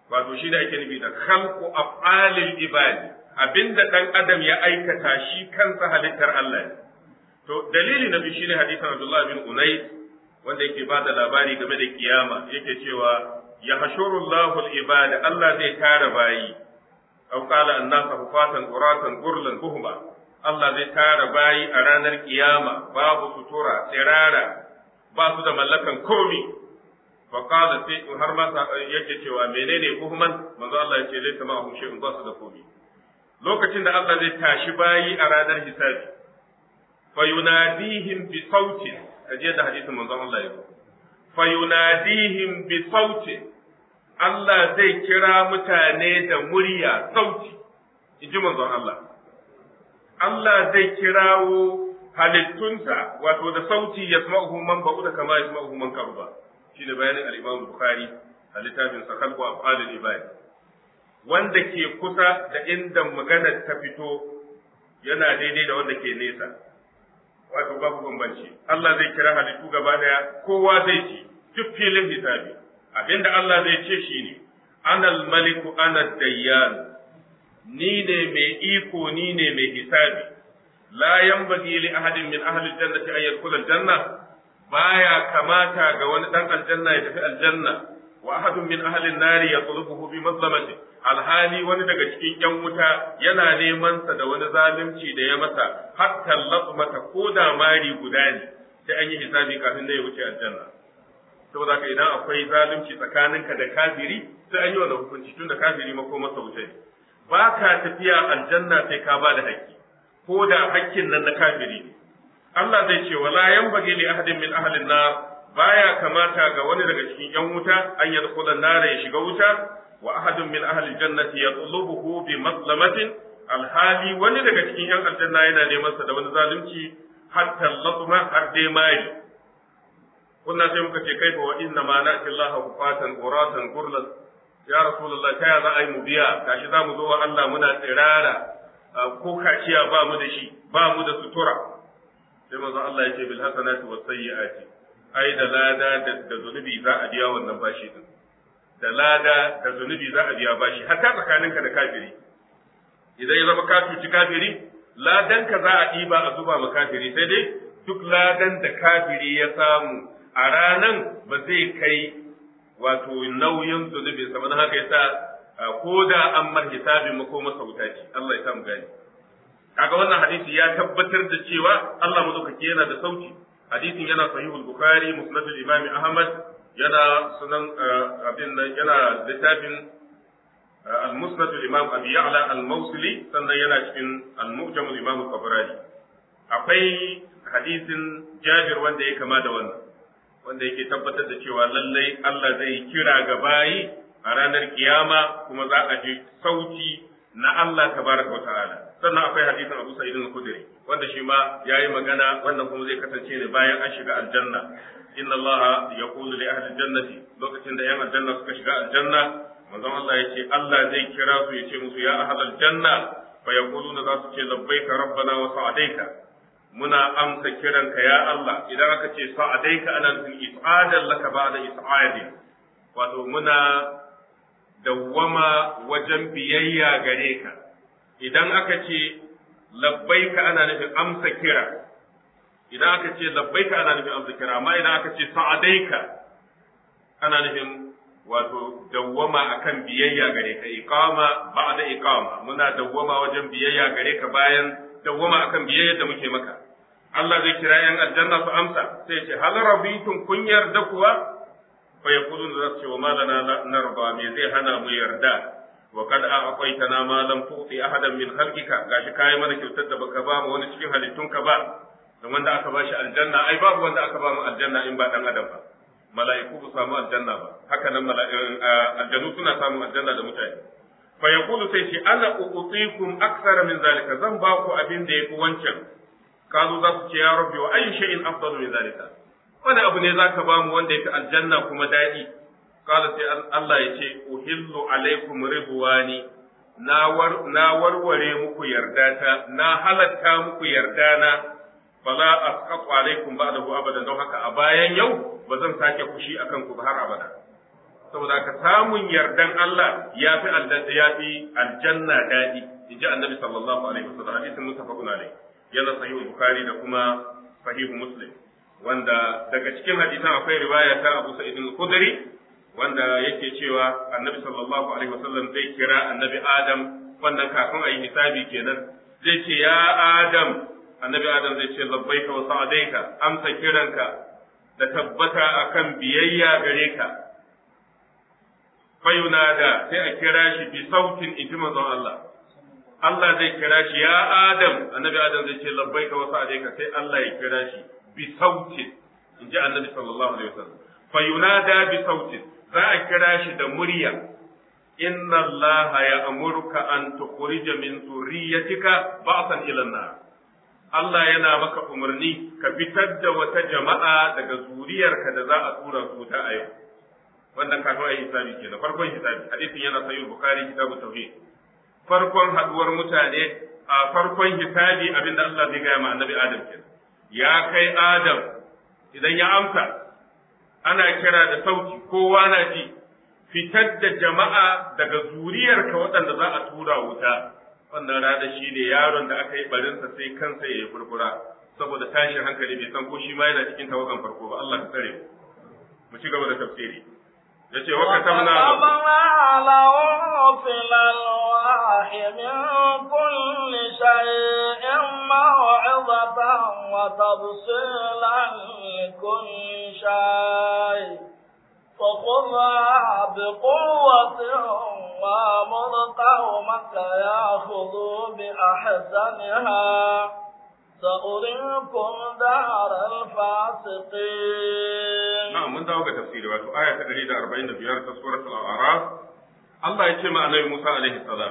wato shi da ake nufi da khalqu af'alil ibadi abinda dan adam ya aikata shi kansa halittar Allah ne to dalili na biyu shine hadisin Abdullah bin Unais wanda yake ba da labari game da kiyama yake cewa ya hashuru Allahu al-ibada Allah zai tara bayi aw qala an-nasa hufatan uratan gurlan buhma Allah zai tara bayi a ranar kiyama babu sutura tsirara ba su da mallakan komi fa qala sai har ma yake cewa menene buhman manzo Allah yace laysa ma hum shay'un ba su da komi lokacin da Allah zai tashi bayi a ranar hisabi fa yunadihim bi sautin kaje da hadisin manzo Allah ya fa yunadihim bi sautin Allah zai kira mutane da murya sauti inji manzon Allah Allah zai kirawo halittunsa wato da sauti ya sama'uhu man ba'u da kama ya sama'uhu man karuba shi ne bayanin al-Imam Bukhari a littafin sa kalbu afalul ibad wanda ke kusa da inda maganar ta fito yana daidai da wanda ke nesa wato babu bambanci Allah zai kira halittu gaba daya kowa zai ci duk filin hisabi abinda Allah zai ce shine anal maliku ana dayyan ni ne mai iko ni ne mai hisabi la yanbaghi li ahadin min ahli aljannati an yadkhula aljanna baya kamata ga wani dan aljanna ya tafi aljanna wa ahadun min ahli an-nari yatlubuhu bi mazlamati alhali wani daga cikin yan wuta yana neman sa da wani zalunci da ya masa hatta latmata ko da mari guda ne sai an yi hisabi kafin da ya wuce aljanna saboda haka idan akwai zalunci tsakaninka da kafiri sai an yi wannan hukunci tunda kafiri mako masa wuce ne ba ka tafiya aljanna sai ka ba da haƙƙi ko da haƙƙin nan na kafiri ne Allah zai ce wala yanbaghi li ahadin min ahli nar baya kamata ga wani daga cikin yan wuta an yadkhula nar ya shiga wuta wa ahadun min ahli jannati yatlubuhu bi mazlamatin alhali wani daga cikin yan aljanna yana neman sa da wani zalunci hatta latma har dai mai kunna sai muka ce kaifa wa inna ma na'ti Allah hufatan uratan gurlan ya rasulullah ta ya za a yi mu biya gashi za mu zo wa Allah muna tsirara ko kaciya ba mu da shi ba mu da sutura sai manzo Allah ya ce bil hasanati was sayyiati ai da lada da zunubi za a biya wannan bashi din da lada da zunubi za a biya bashi hatta tsakaninka da kafiri idan ya zama ka cuci kafiri ladan ka za a ɗiba a zuba ma kafiri sai dai duk ladan da kafiri ya samu a ranan ba zai kai wato nauyin zunubin sa haka yasa ko da an mar hisabin mako masa wuta ce Allah ya samu gani kaga wannan hadisi ya tabbatar da cewa Allah madaukaki yana da sauki hadisin yana sahihul bukhari musnadul imam ahmad yana sunan abin nan yana littafin al-musnad al-imam abi ya'la al-mawsili sannan yana cikin al-mu'jam al-imam al-tabarani akwai hadisin jabir wanda ya kama da wannan wanda yake tabbatar da cewa lallai Allah zai kira ga bayi a ranar kiyama kuma za a ji sauti na Allah tabaraka wa ta'ala sannan akwai hadisin Abu Sa'id al-Khudri wanda shi ma yayi magana wannan kuma zai kasance ne bayan an shiga aljanna inna Allah yaqulu li ahli jannati lokacin da yan aljanna suka shiga aljanna manzon Allah yace Allah zai kira su yace musu ya ahli aljanna fa yaquluna za su ce labbaika rabbana wa sa'adaika muna amsa kiranka ya Allah idan aka ce sa'adaika ana nufin is'adan laka ba'da is'adin wato muna dawwama wajen biyayya gare ka idan aka ce labbaika ana nufin amsa kira idan aka ce labbaika ana nufin amsa kira amma idan aka ce sa'adaika ana nufin wato dawwama akan biyayya gare ka iqama ba'da iqama muna dawwama wajen biyayya gare ka bayan dawwama akan biyayya da muke maka Allah zai kira yan aljanna su amsa sai ce hal rabitum kun yarda kuwa fa yaqulun za su ce wa ma lana narba me zai hana mu yarda wa kad a'taytana ma lam tu'ti ahadan min khalqika gashi kai mana kyautar da baka ba mu wani cikin halittunka ba don wanda aka bashi aljanna ai babu wanda aka ba mu aljanna in ba dan adam ba mala'iku ba samu aljanna ba haka nan aljanu suna samun aljanna da mutane fa yaqulu sai ce ana u'tikum akthara min zalika zan ba ku abin da yafi wancan kazo za su ce ya rabbi wa ayyu shay'in afdalu min zalika wani abu ne zaka ba mu wanda yafi aljanna kuma dadi kala sai Allah ya ce uhillu alaikum ridwani na war na warware muku yardata na halatta muku yardana fala asqatu alaikum ba'dahu abadan don haka a bayan yau ba zan sake fushi akan ku har abada saboda ka samun yardan Allah ya fi ya fi aljanna daɗi in ji annabi sallallahu alaihi wasallam hadisin mutafaqun alaihi yana sahih bukhari da kuma sahih muslim wanda daga cikin hadisan akwai riwaya ta Abu Sa'id al-Khudri wanda yake cewa annabi sallallahu alaihi wasallam zai kira annabi Adam wannan kafin a yi hisabi kenan zai ce ya Adam annabi Adam zai ce labbaika wa sa'adaika amsa kiranka da tabbata akan biyayya gare ka fayunada sai a kira shi bi sautin inji manzon Allah Allah zai kira shi ya Adam annabi Adam zai ce labbaika wa sa'adaika sai Allah ya kira shi bi sautin inji annabi sallallahu alaihi wasallam fayunada bi sautin za a kira shi da murya inna Allah ya amurka an tukhrija min zurriyyatika ba'san ila nar Allah yana maka umarni ka fitar da wata jama'a daga zuriyarka da za a tura su ta a yau wannan kafin a yi hisabi kenan farkon hisabi hadisin yana sahih bukhari kitabu tauhid farkon haduwar mutane a farkon hisabi abinda Allah zai gaya ma annabi Adam kenan ya kai Adam idan ya amsa ana kira da sauti kowa na ji fitar da jama'a daga zuriyarka waɗanda za a tura wuta wannan rana shi ne yaron da aka yi barinsa sai kansa ya yi furfura saboda tashin hankali bai san ko shi ma yana cikin tawagan farko ba Allah ka tsare mu ci gaba da tafsiri yace wa katabna lahu fil alwahi min kulli shay'in maw'izatan wa tafsilan likulli shay' فخذها بقوة وامر قومك ياخذوا بأحسنها سأريكم دار الفاسقين نعم من دعوة تفسير واتو آية تقريد أربعين بيار سورة الأعراف الله يتشمع النبي موسى عليه السلام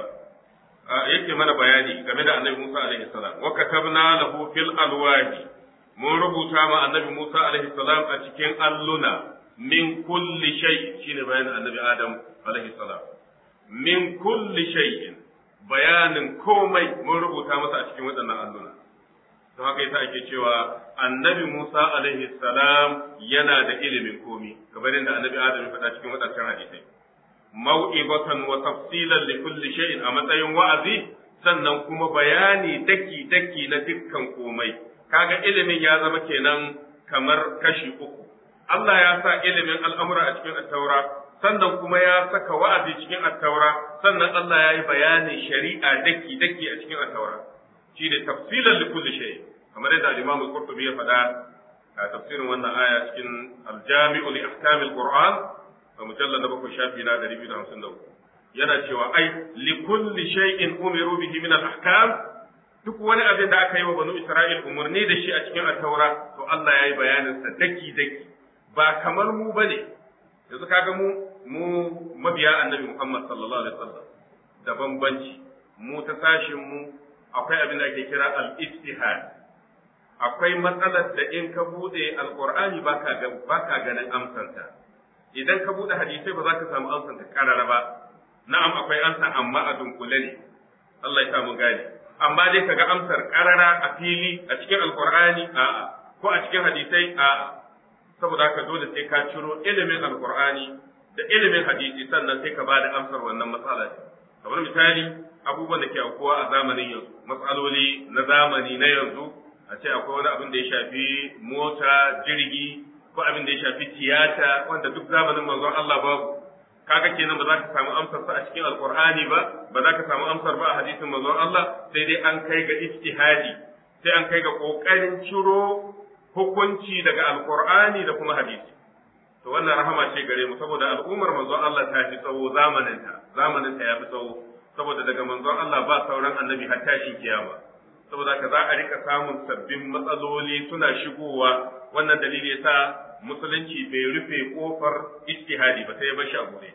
yake mana bayani game da annabi Musa alaihi salam wa katabna lahu fil alwahi mun rubuta ma annabi Musa alaihi salam a cikin alluna min kulli shay shine bayanin annabi Adam alaihi salam min kulli shay'in bayanin komai mun rubuta masa a cikin waɗannan alluna don haka yasa ake cewa annabi Musa alaihi salam yana da ilimin komi kamar yadda annabi Adam ya faɗa cikin waɗancan hadisai mau'ibatan wa tafsilan li kulli shay'in a matsayin wa'azi sannan kuma bayani daki daki na dukkan komai kaga ilimin ya zama kenan kamar kashi uku Allah ya sa ilimin al'amura a cikin attaura sannan kuma ya saka wa'azi cikin attaura sannan Allah ya yi bayanin shari'a daki daki a cikin attaura shi ne tafsilan li kulli shay kamar yadda al-Imam al-Qurtubi ya faɗa a tafsirin wannan aya cikin al-Jami'u li ahkam al-Qur'an a mujallal na bakwai shafi na 253 yana cewa ai li kulli shay'in umiru bihi min al-ahkam duk wani abin da aka yi wa banu Isra'il umarni da shi a cikin attaura to Allah ya yi bayanin sa daki daki ba kamar mu bane yanzu kaga mu mu mabiya annabi Muhammad sallallahu alaihi wasallam da bambanci mu ta sashin mu akwai abin da ake kira al-ijtihad akwai matsalar da in ka bude alqur'ani baka ga baka ganin amsanta idan ka bude hadisai ba za ka samu amsanta karara ba na'am akwai amsa amma a dunkule ne Allah ya samu gani amma dai kaga amsar karara a fili a cikin alqur'ani a'a ko a cikin hadisai a'a saboda haka dole sai ka ciro ilimin alqur'ani da ilimin hadisi sannan sai ka bada amsar wannan matsala ce kamar misali abubuwan da ke aukuwa a zamanin yanzu matsaloli na zamani na yanzu a ce akwai wani abin da ya shafi mota jirgi ko abin da ya shafi tiyata wanda duk zamanin manzon Allah babu kaga kenan ba za ka samu amsar sa a cikin alqur'ani ba ba za ka samu amsar ba a hadisin manzon Allah sai dai an kai ga ijtihadi sai an kai ga kokarin ciro hukunci daga alqur'ani da kuma hadisi to wannan rahama ce gare mu saboda al'ummar manzon Allah ta fi tsawo zamaninta zamaninta ya fi tsawo saboda daga manzon Allah ba sauran annabi har tashin kiyama saboda ka za a rika samun sabbin matsaloli suna shigowa wannan dalili yasa musulunci bai rufe kofar ijtihadi ba sai ya bar shi a bude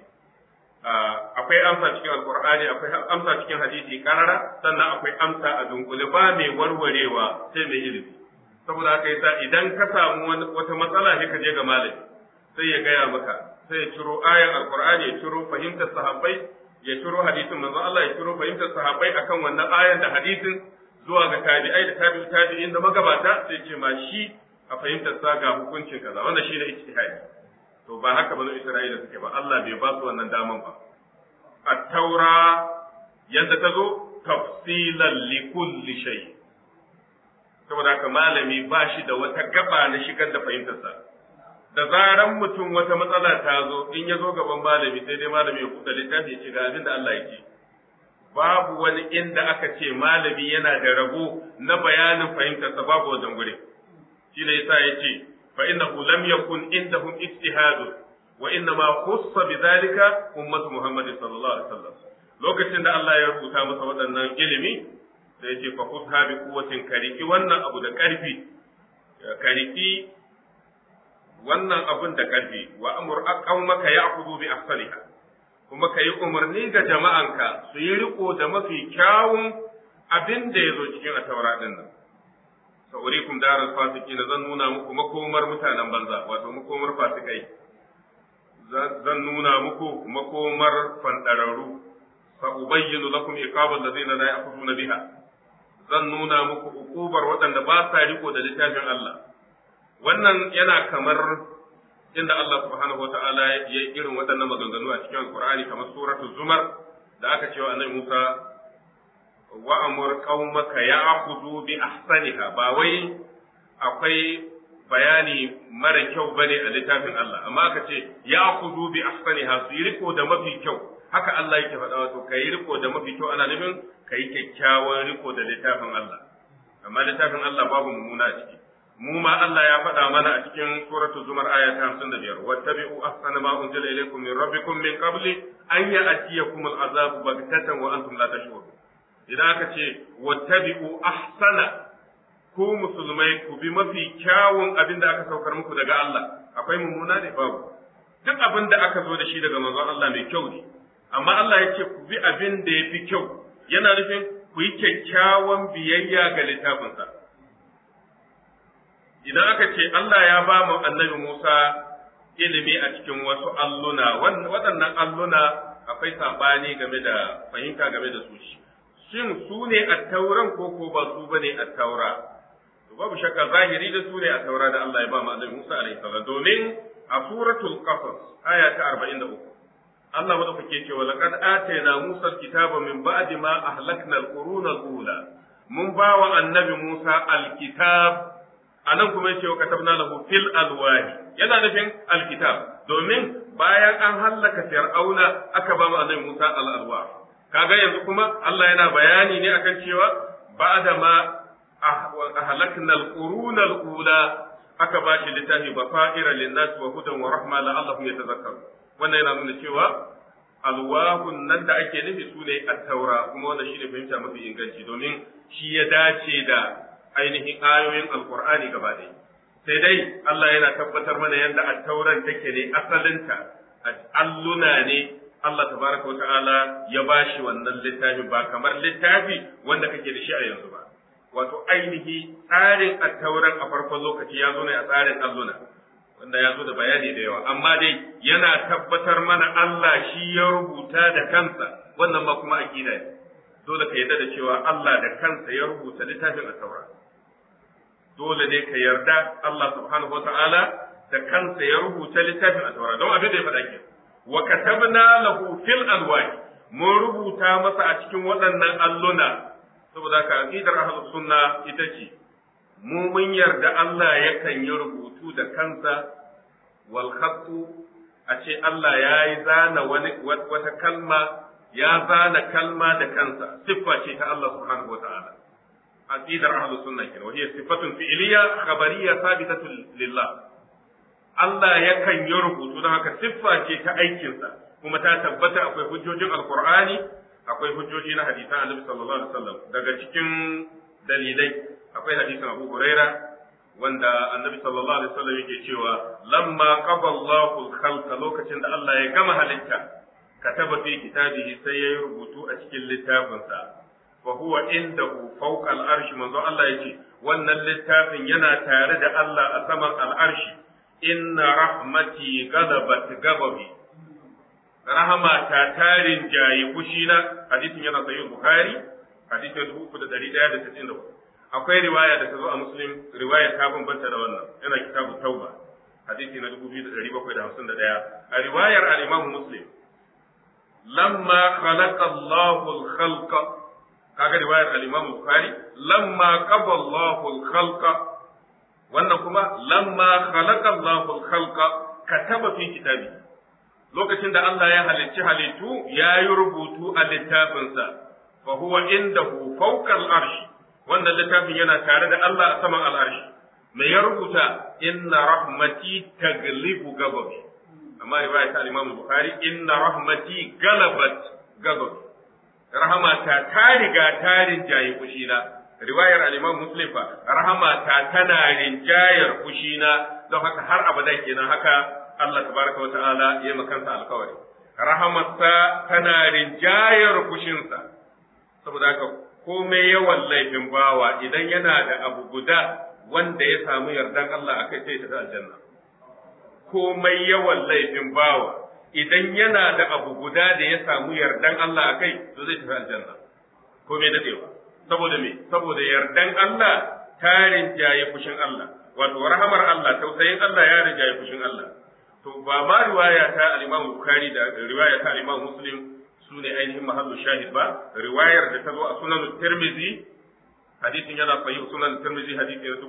akwai amsa cikin alqur'ani akwai amsa cikin hadisi karara sannan akwai amsa a dunkule ba mai warwarewa sai mai ilimi saboda haka yasa idan ka samu wata matsala sai ka je ga malami sai ya gaya maka sai ya ciro ayan alqur'ani ya ciro fahimtar sahabbai ya ciro hadisin manzo Allah ya ciro fahimtar sahabbai akan wannan ayan da hadisin zuwa ga tabi'ai da tabi'u tabi'in da magabata sai ce ma shi a fahimtar sa ga hukuncin kaza wannan shine ijtihadi to ba haka banu Isra'ila suke ba Allah bai ba su wannan daman ba at-taura yadda ta zo tafsilan li kulli shay saboda haka malami ba shi da wata gaba na shigar da fahimtarsa da zaran mutum wata matsala ta zo in ya zo gaban malami sai dai malami ya kuɗa littafi ya ce ga abin da Allah yake babu wani inda aka ce malami yana da rabo na bayanin fahimtarsa babu wajen gurin shi ne yasa ya ce fa innahu lam yakun indahum ijtihadu wa inna ma khussa bidhalika ummatu muhammad sallallahu alaihi wasallam lokacin da Allah ya rubuta masa waɗannan ilimi sai ya ce fa khudha bi quwwatin kariki wannan abu da karfi kariki wannan abun da karfi wa amur aqawmaka ya'khudhu bi ahsaniha kuma ka yi umarni ga jama'anka su yi riko da mafi kyawun abin da ya zo cikin ataura ɗin nan. Sa'urikum darar fasiki na zan nuna muku makomar mutanen banza, wato makomar fasikai. Zan nuna muku makomar fanɗararru, sa'ubayyinu lakum iqabal ladina la ya'khuduna biha. Zan nuna muku ukubar waɗanda ba sa riko da littafin Allah. Wannan yana kamar inda Allah subhanahu wata'ala ya yi irin waɗannan maganganu a cikin Alƙur'ani kamar suratul Zumar da aka cewa annabi Musa wa amur qaumaka ya'khudhu bi ahsaniha ba wai akwai bayani mara kyau bane a littafin Allah amma aka ce ya'khudhu bi ahsaniha su yi riko da mafi kyau haka Allah yake faɗa wato kai riko da mafi kyau ana nufin kai kyakkyawan riko da littafin Allah amma littafin Allah babu mummuna a ciki mu ma Allah ya faɗa mana a cikin suratu zumar aya ta 55 wattabi'u ahsana ma unzila ilaykum min rabbikum min qabli an ya'tiyakum al'azabu baghtatan wa antum la tash'urun idan aka ce wattabi'u ahsana ku musulmai ku bi mafi kyawun abin da aka saukar muku daga Allah akwai mummuna ne babu duk abin da aka zo da shi daga manzon Allah mai kyau ne amma Allah ya ce ku bi abin da ya fi kyau yana nufin ku yi kyakkyawan biyayya ga littafinsa idan aka ce Allah ya ba mu annabi Musa ilimi a cikin wasu alluna waɗannan alluna akwai saɓani game da fahimta game da su shin su ne a tauran ko ko ba su bane a taura to babu shakka zahiri da su ne a taura da Allah ya ba mu annabi Musa alaihi salam domin a suratul qasas aya ta 43 Allah madaukake cewa laqad atayna Musa alkitaba min ba'di ma ahlakna alquruna alula mun ba wa annabi Musa alkitab anan kuma yace wa katabna lahu fil alwahi yana nufin alkitab domin bayan an hallaka fir'auna aka ba mu annabi Musa al alwah kaga yanzu kuma Allah yana bayani ne akan cewa ba'da ma ahlakna alquruna alula aka ba shi littafi bafaira linnas wa hudan wa rahma la'allahum yatazakkarun wannan yana nuna cewa alwahun nan da ake nufi su ne at-taura kuma wannan shine fahimta mafi inganci domin shi ya dace da ainihin ayoyin alqur'ani gaba ɗaya sai dai Allah yana tabbatar mana yadda at-tauran take ne asalinta alluna ne Allah tabaraka wa ta'ala ya bashi wannan littafi ba kamar littafi wanda kake da shi a yanzu ba wato ainihi tsarin at-tauran a farkon lokaci ya zo ne a tsarin alluna wanda ya zo da bayani da yawa amma dai yana tabbatar mana Allah shi ya rubuta da kansa wannan ma kuma aqida ne dole ka yarda da cewa Allah da kansa ya rubuta littafin at-taura dole ne ka yarda Allah subhanahu wata'ala da kansa ya rubuta littafin at-taura don abin da ya faɗa ke wa katabna lahu fil alwahi mun rubuta masa a cikin waɗannan alluna saboda ka aqidar ahlus sunna ita ce mu mun yarda Allah yakan yi rubutu da kansa wal khattu a ce Allah ya yi zana wani wata kalma ya zana kalma da kansa siffa ce ta Allah subhanahu wa ta'ala aqidar ahlus sunna kenan wa hiya sifatun fi'liya khabariyya thabitatun lillah Allah yakan yi rubutu don haka siffa ce ta aikinsa kuma ta tabbata akwai hujjojin alqur'ani akwai hujjoji na hadisan annabi sallallahu alaihi wasallam daga cikin dalilai akwai hadisin Abu Huraira wanda Annabi sallallahu alaihi wasallam yake cewa lamma qada Allahu al-khalqa lokacin da Allah ya gama halitta kataba fi kitabihi sai yayi rubutu a cikin littafinsa wa huwa indahu fawqa al-arsh manzo Allah yake wannan littafin yana tare da Allah a saman al-arshi inna rahmati ghadabat ghadabi rahama ta tarin jayi kushina hadisin yana sahih bukhari hadisin 3194 akwai riwaya da ta zo a muslim riwaya ta bambanta da wannan yana kitabu tauba hadisi na 2751 a riwayar al-Imam Muslim lamma khalaqa Allahu al-khalqa kaga riwayar al-Imam Bukhari lamma qada Allahu al-khalqa wannan kuma lamma khalaqa Allahu al-khalqa kataba fi kitabi lokacin da Allah ya halicci halittu ya yi rubutu a littafinsa fa huwa indahu fawqa al-arsh wannan littafin yana tare da Allah a saman al-arsh me ya rubuta inna rahmati taglibu gababi amma riwaya ta Imam Bukhari inna rahmati galabat gababi rahamata ta riga ta rinjaye fushina riwayar al-Imam Muslim fa rahamata tana rinjayar fushina don haka har abada kenan haka Allah tabaraka wa ta'ala ya makansa alkawari rahamarsa tana rinjayar fushinsa saboda haka komai yawan laifin bawa idan yana da abu guda wanda ya samu yardan Allah akai sai ta aljanna komai yawan laifin bawa idan yana da abu guda da ya samu yardan Allah akai to zai tafi aljanna komai dadewa saboda me saboda yardan Allah ta rinjaye fushin Allah wato rahamar Allah tausayin Allah ya rinjaye fushin Allah to ba ma riwaya ta al-Imam Bukhari da riwaya ta al-Imam Muslim su ne ainihin mahallu shahid ba riwayar da ta zo a sunan Tirmidhi hadisin yana sahih sunan Tirmidhi hadisi na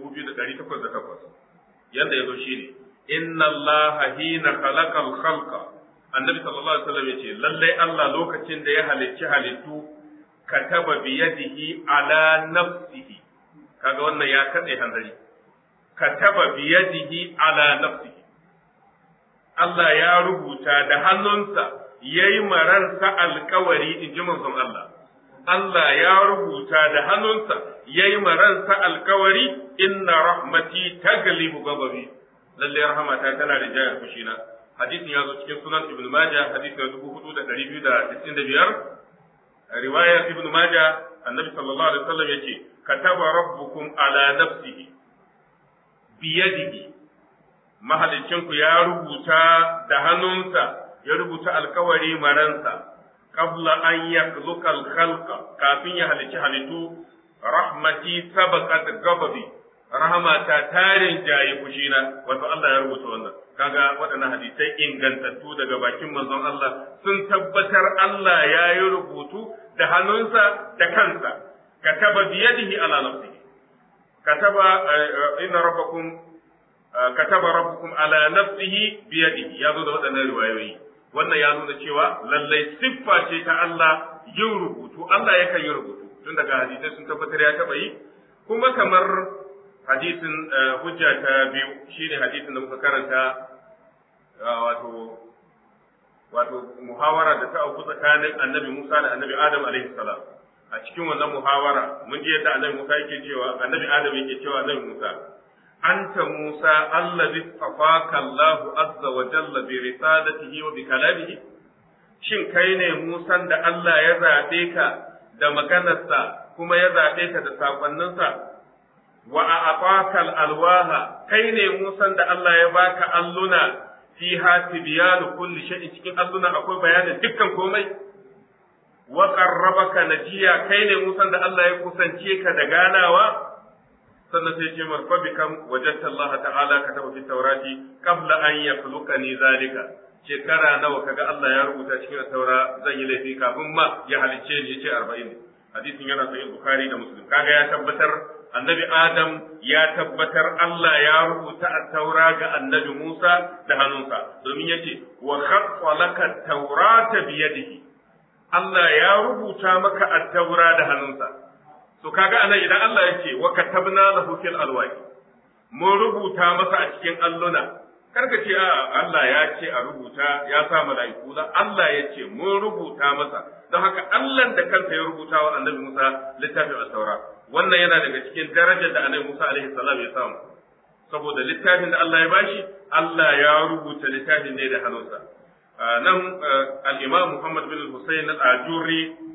2808 yanda yazo shine inna Allah hina khalaqa al-khalqa annabi sallallahu alaihi wasallam yace lalle Allah lokacin da ya halicci halittu kataba bi yadihi ala nafsihi kaga wannan ya kade hanzari kataba bi yadihi ala nafsihi Allah ya rubuta da hannunsa ya yi maransa alkawari in ji manzon Allah. Allah ya rubuta da hannunsa ya yi maransa alkawari inna rahmati taglibu gababi. Lalle rahmata tana da jayar fushina. Hadisin ya zo cikin sunan Ibn Majah hadisi na dubu hudu da ɗari biyu da sittin da biyar. Riwayar Ibn Majah annabi sallallahu alaihi wasallam ya ce kataba rabbukum ala nafsihi biyadihi mahalicinku ya rubuta da hannunsa ya rubuta alkawari maransa qabla an yakhluqa al-khalqa kafin ya halicci halittu rahmati sabaqat ghadabi rahmata tarin jayi kushina wato Allah ya rubuta wannan kaga waɗannan hadisai ingantattu daga bakin manzon Allah sun tabbatar Allah ya yi rubutu da hannunsa da kansa kataba biyadihi ala nafsihi kataba inna rabbakum kataba rabbukum ala nafsihi biyadihi ya zo da waɗannan riwayoyi wannan ya nuna cewa lallai siffa ce ta Allah yin rubutu Allah yakan yi rubutu tun daga hadisai sun tabbatar ya taɓa yi kuma kamar hadisin hujja ta biyu shine hadisin da muka karanta wato wato muhawara da ta auku tsakanin annabi Musa da annabi Adam alaihi salam a cikin wannan muhawara mun ji yadda annabi Musa yake cewa annabi Adam yake cewa annabi Musa أنت موسى الذي اصطفاك الله عز وجل برسالته وبكلامه shin kai ne Musan da Allah ya zaɓe ka da maganarsa kuma ya zaɓe ka da saƙonninsa wa a afakal alwaha kai ne Musan da Allah ya baka alluna fi hati biyanu kulli shay'in cikin alluna akwai bayanin dukkan komai wa qarrabaka najiya kai ne Musan da Allah ya kusance ka da ganawa sannan sai ce marfa bikam wajadta Allah ta'ala kataba fi tawrati qabla an yakhluqani zalika shekara nawa kaga Allah ya rubuta cikin taura zan yi laifi kafin ma ya halicce ni yace 40 hadisin yana sahih bukhari da muslim kaga ya tabbatar annabi adam ya tabbatar Allah ya rubuta at-taura ga annabi Musa da hannunsa domin yace wa khaqqa laka at-taurata bi yadihi Allah ya rubuta maka at-taura da hannunsa to kaga anan idan Allah yake wa katabna lahu fil alwahi mun rubuta masa a cikin alluna karka ce a Allah ya ce a rubuta ya sa mala'iku da Allah ya ce mun rubuta masa don haka Allah da kansa ya rubuta wa annabi Musa littafin at-taura wannan yana daga cikin darajar da annabi Musa alaihi salam ya samu saboda littafin da Allah ya bashi Allah ya rubuta littafin ne da hannunsa nan al-Imam Muhammad bin Hussein al-Ajuri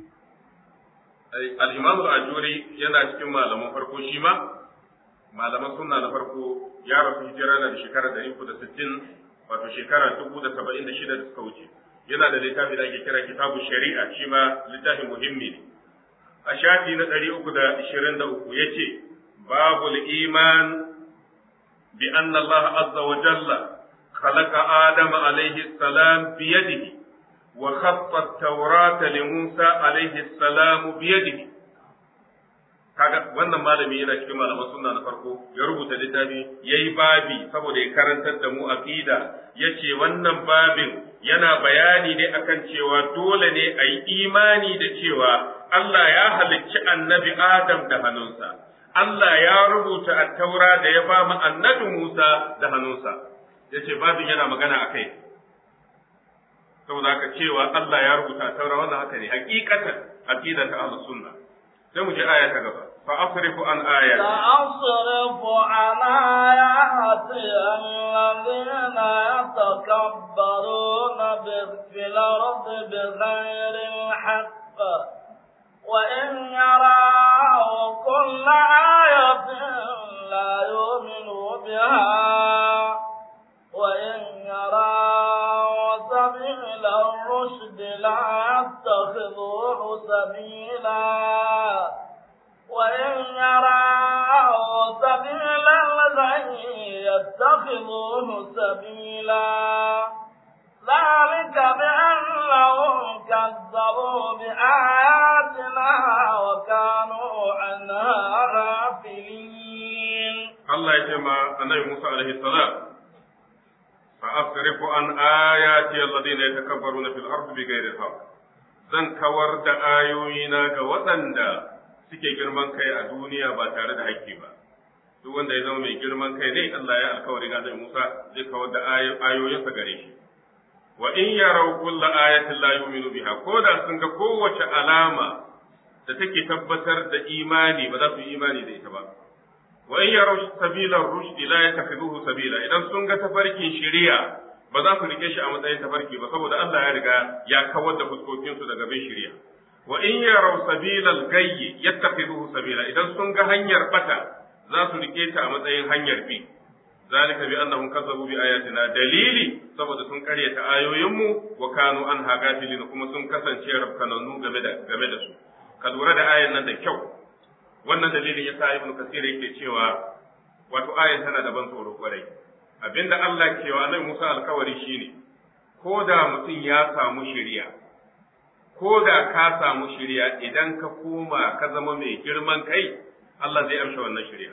al-Imam al-Ajuri yana cikin malaman farko shi ma malaman sunna na farko ya rasu hijira na da shekara ɗari uku da sittin wato shekara dubu da saba'in da shida da suka wuce yana da littafi da ake kira kitabu shari'a shi ma littafin muhimmi ne a shafi na ɗari uku da ishirin da uku ya ce babul iman bi anna Allah azza wa jalla khalaqa Adam alayhi salam bi yadihi wa khatta at-taurata li Musa alayhi salam bi yadihi kaga wannan malami yana cikin malaman sunna na farko ya rubuta littafi yayi babi saboda ya karantar da mu aqida yace wannan babin yana bayani ne akan cewa dole ne a yi imani da cewa Allah ya halicci annabi Adam da hannunsa Allah ya rubuta a taura da ya ba mu annabi Musa da hannunsa yace babin yana magana akai saboda haka cewa Allah ya rubuta a taura wannan haka ne hakikatan aqida ta ahlus sunna sai mu je aya ta gaba فأصرف عن آياتي سأصرف عن آياتي الذين يتكبرون في الأرض بغير الحق وإن يروا كل آية لا يؤمنوا بها وإن يروا سبيل الرشد لا يتخذوه سبيلا وإن يروا سبيل الغي يتخذوه سبيلا ذلك بأنهم كذبوا بآياتنا وكانوا عنها غافلين الله يجمع النبي موسى عليه السلام فأصرف عن آياتي الذين يتكبرون في الأرض بغير الحق zan kawar da ayoyina ga waɗanda suke girman kai a duniya ba tare da haƙƙi ba duk wanda ya zama mai girman kai ne Allah ya alkawari ga Annabi Musa zai kawar da ayoyinsa gare shi wa in yaraw kulla ayatin la yu'minu biha ko da sun ga kowace alama da take tabbatar da imani ba za su yi imani da ita ba wa in yaraw sabila rushd la yattakhidhuhu sabila idan sun ga tafarkin shari'a ba za su rike shi a matsayin tafarki ba saboda Allah ya riga ya kawar da fuskokinsu daga bin shari'a wa in yaraw sabilal gayyi yattakhidhuhu sabila idan sun ga hanyar bata za su rike ta a matsayin hanyar bi zalika bi annahum kazzabu bi ayatina dalili saboda sun karyata ayoyinmu wa kanu an hagafilin kuma sun kasance rafkananu game da game da su ka lura da ayan nan da kyau wannan dalilin yasa ibnu kasir yake cewa wato ayan tana da ban tsoro kwarai abinda Allah ke wa annabi Musa alkawari shine ko da mutum ya samu shari'a ko da ka samu shari'a idan ka koma ka zama mai girman kai Allah zai amsa wannan shari'a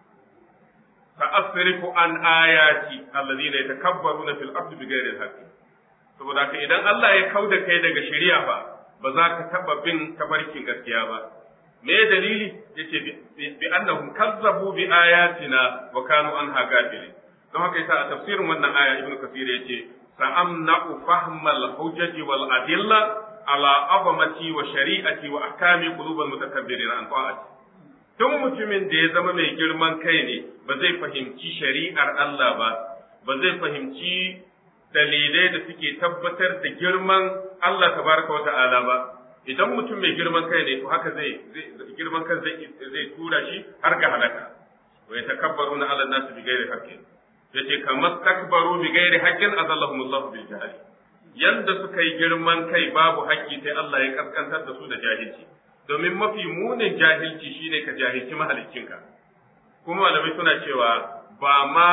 sa'asrifu an ayati alladhina yatakabbaruna fil ardi bighairi al-haqqi saboda haka idan Allah ya kauda kai daga shari'a ba ba za ka taba bin tabarkin gaskiya ba me dalili yace bi annahum kazzabu bi ayatina wa kanu anha ghafilin don haka yasa a tafsirin wannan aya ibnu kasir yace sa'amna'u fahmal hujjaji wal adilla ala azamati wa shari'ati wa ahkami qulubil mutakabbirin an ta'ati duk mutumin da ya zama mai girman kai ne ba zai fahimci shari'ar Allah ba ba zai fahimci dalilai da suke tabbatar da girman Allah tabaraka wa ta'ala ba idan mutum mai girman kai ne to haka zai girman kan zai zai tura shi har ga halaka wa yatakabbaruna ala an-nas bi ghairi haqqin yace kamar takbaru bi ghairi haqqin azallahumullahu bil jahl yanda suka yi girman kai babu haƙƙi sai Allah ya kaskantar da su da jahilci domin mafi munin jahilci shine ka jahilci mahaliccinka kuma malamai suna cewa ba ma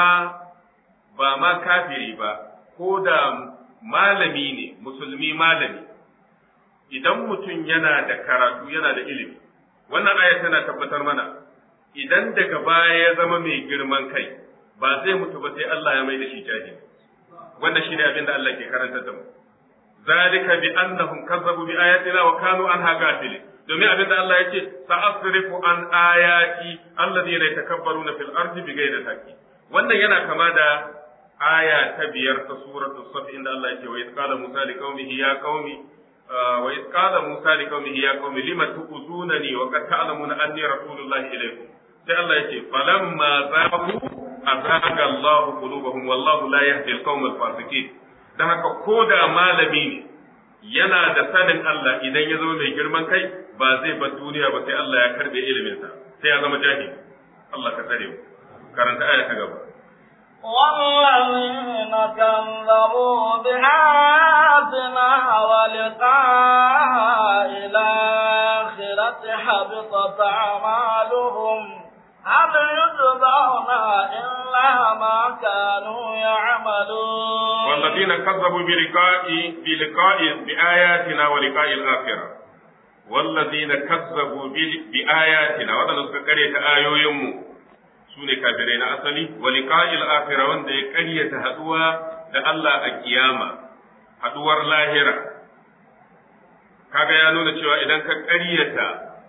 ba ma kafiri ba ko da malami ne musulmi malami idan mutum yana da karatu yana da ilimi wannan aya tana tabbatar mana idan daga baya ya zama mai girman kai ba zai mutu ba sai Allah ya mai da shi jahili wannan shine abin da Allah ke karantar da mu zalika bi annahum kazzabu bi ayatina wa kanu anha ghafilin domin abin da Allah yake sa'asrifu an ayati alladhina yatakabbaruna fil ardi bighayri haqqi wannan yana kama da aya ta biyar ta suratul saf inda Allah yake wa qala musa liqaumihi ya qaumi wa iz qala musa liqaumihi ya qaumi lima tu'zunani wa qad ta'lamuna anni rasulullahi ilaykum sai Allah yake falamma zaqu azaga Allahu qulubahum wallahu la yahdi al-qawm al-fasiqin dan haka ko da malami ne yana da sanin Allah idan ya zama mai girman kai ba zai bar duniya ba sai Allah ya karbe ilimin sa sai ya zama jahili Allah ka tsare mu karanta aya ta gaba والذين كذبوا بآياتنا ولقاء الآخرة حبطت أعمالهم هل يجزون إلا كانوا يعملون والذين كذبوا بلقاء بلقاء بآياتنا ولقاء الآخرة والذين كذبوا بآياتنا وذا suka karyata ayoyinmu su ne kafirai na asali wa liqa'il akhirah wanda ya karyata haduwa da Allah a kiyama haduwar lahira kaga ya nuna cewa idan ka karyata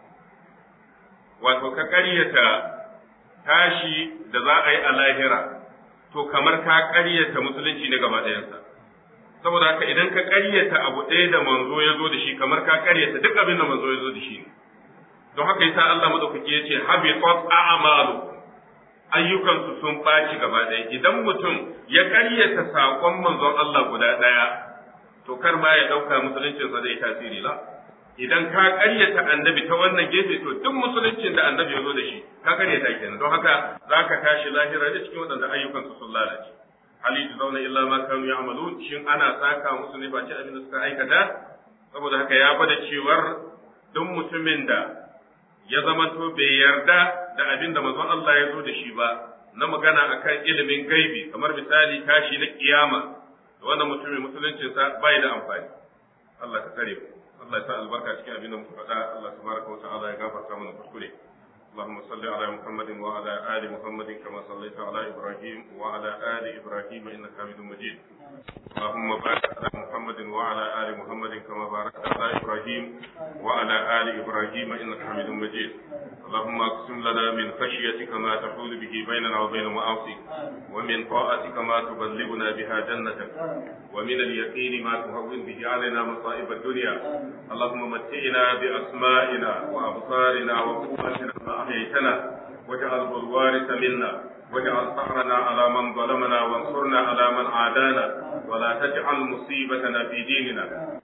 wato ka karyata tashi da za a yi a lahira to kamar ka karyata musulunci ne gaba ɗayansa saboda haka idan ka karyata abu ɗaya da manzo ya zo da shi kamar ka karyata duk abin da manzo ya zo da shi ne don haka yasa Allah madaukaki ya ce habitat a'malu ayyukansu sun ɓaci gaba ɗaya idan mutum ya karyata saƙon manzon Allah guda ɗaya to kar ma ya ɗauka musuluncinsa zai tasiri la idan ka karyata annabi ta wannan gefe to duk musuluncin da annabi ya zo da shi ka karyata kenan don haka za ka tashi lahira da cikin waɗanda ayyukansu sun lalace hali zauna illa ma kanu ya'malun shin ana saka musu ne ba ce abin da suka aikata saboda haka ya bada cewar duk mutumin da ya zamanto bai yarda da abin da manzon Allah ya zo da shi ba na magana akan ilimin gaibi kamar misali tashi na kiyama da wannan mutumin musuluncinsa bai da amfani Allah ka tsare mu Allah ya sa albarka cikin abin da muka faɗa Allah tabaraka wa ta'ala ya gafarta mana kuskure اللهم صل على محمد وعلى آل محمد كما صليت على إبراهيم وعلى آل إبراهيم إنك حميد مجيد اللهم بارك على محمد وعلى آل محمد كما باركت على إبراهيم وعلى آل إبراهيم إنك حميد مجيد اللهم اقسم لنا من خشيتك ما تحول به بيننا وبين معاصيك ومن طاعتك ما تبلغنا بها جنتك ومن اليقين ما تهون به علينا مصائب الدنيا اللهم متئنا بأسمائنا وأبصارنا وقوتنا ما أحييتنا واجعله الوارث منا واجعل ثأرنا على من ظلمنا وانصرنا على من عادانا ولا تجعل مصيبتنا في ديننا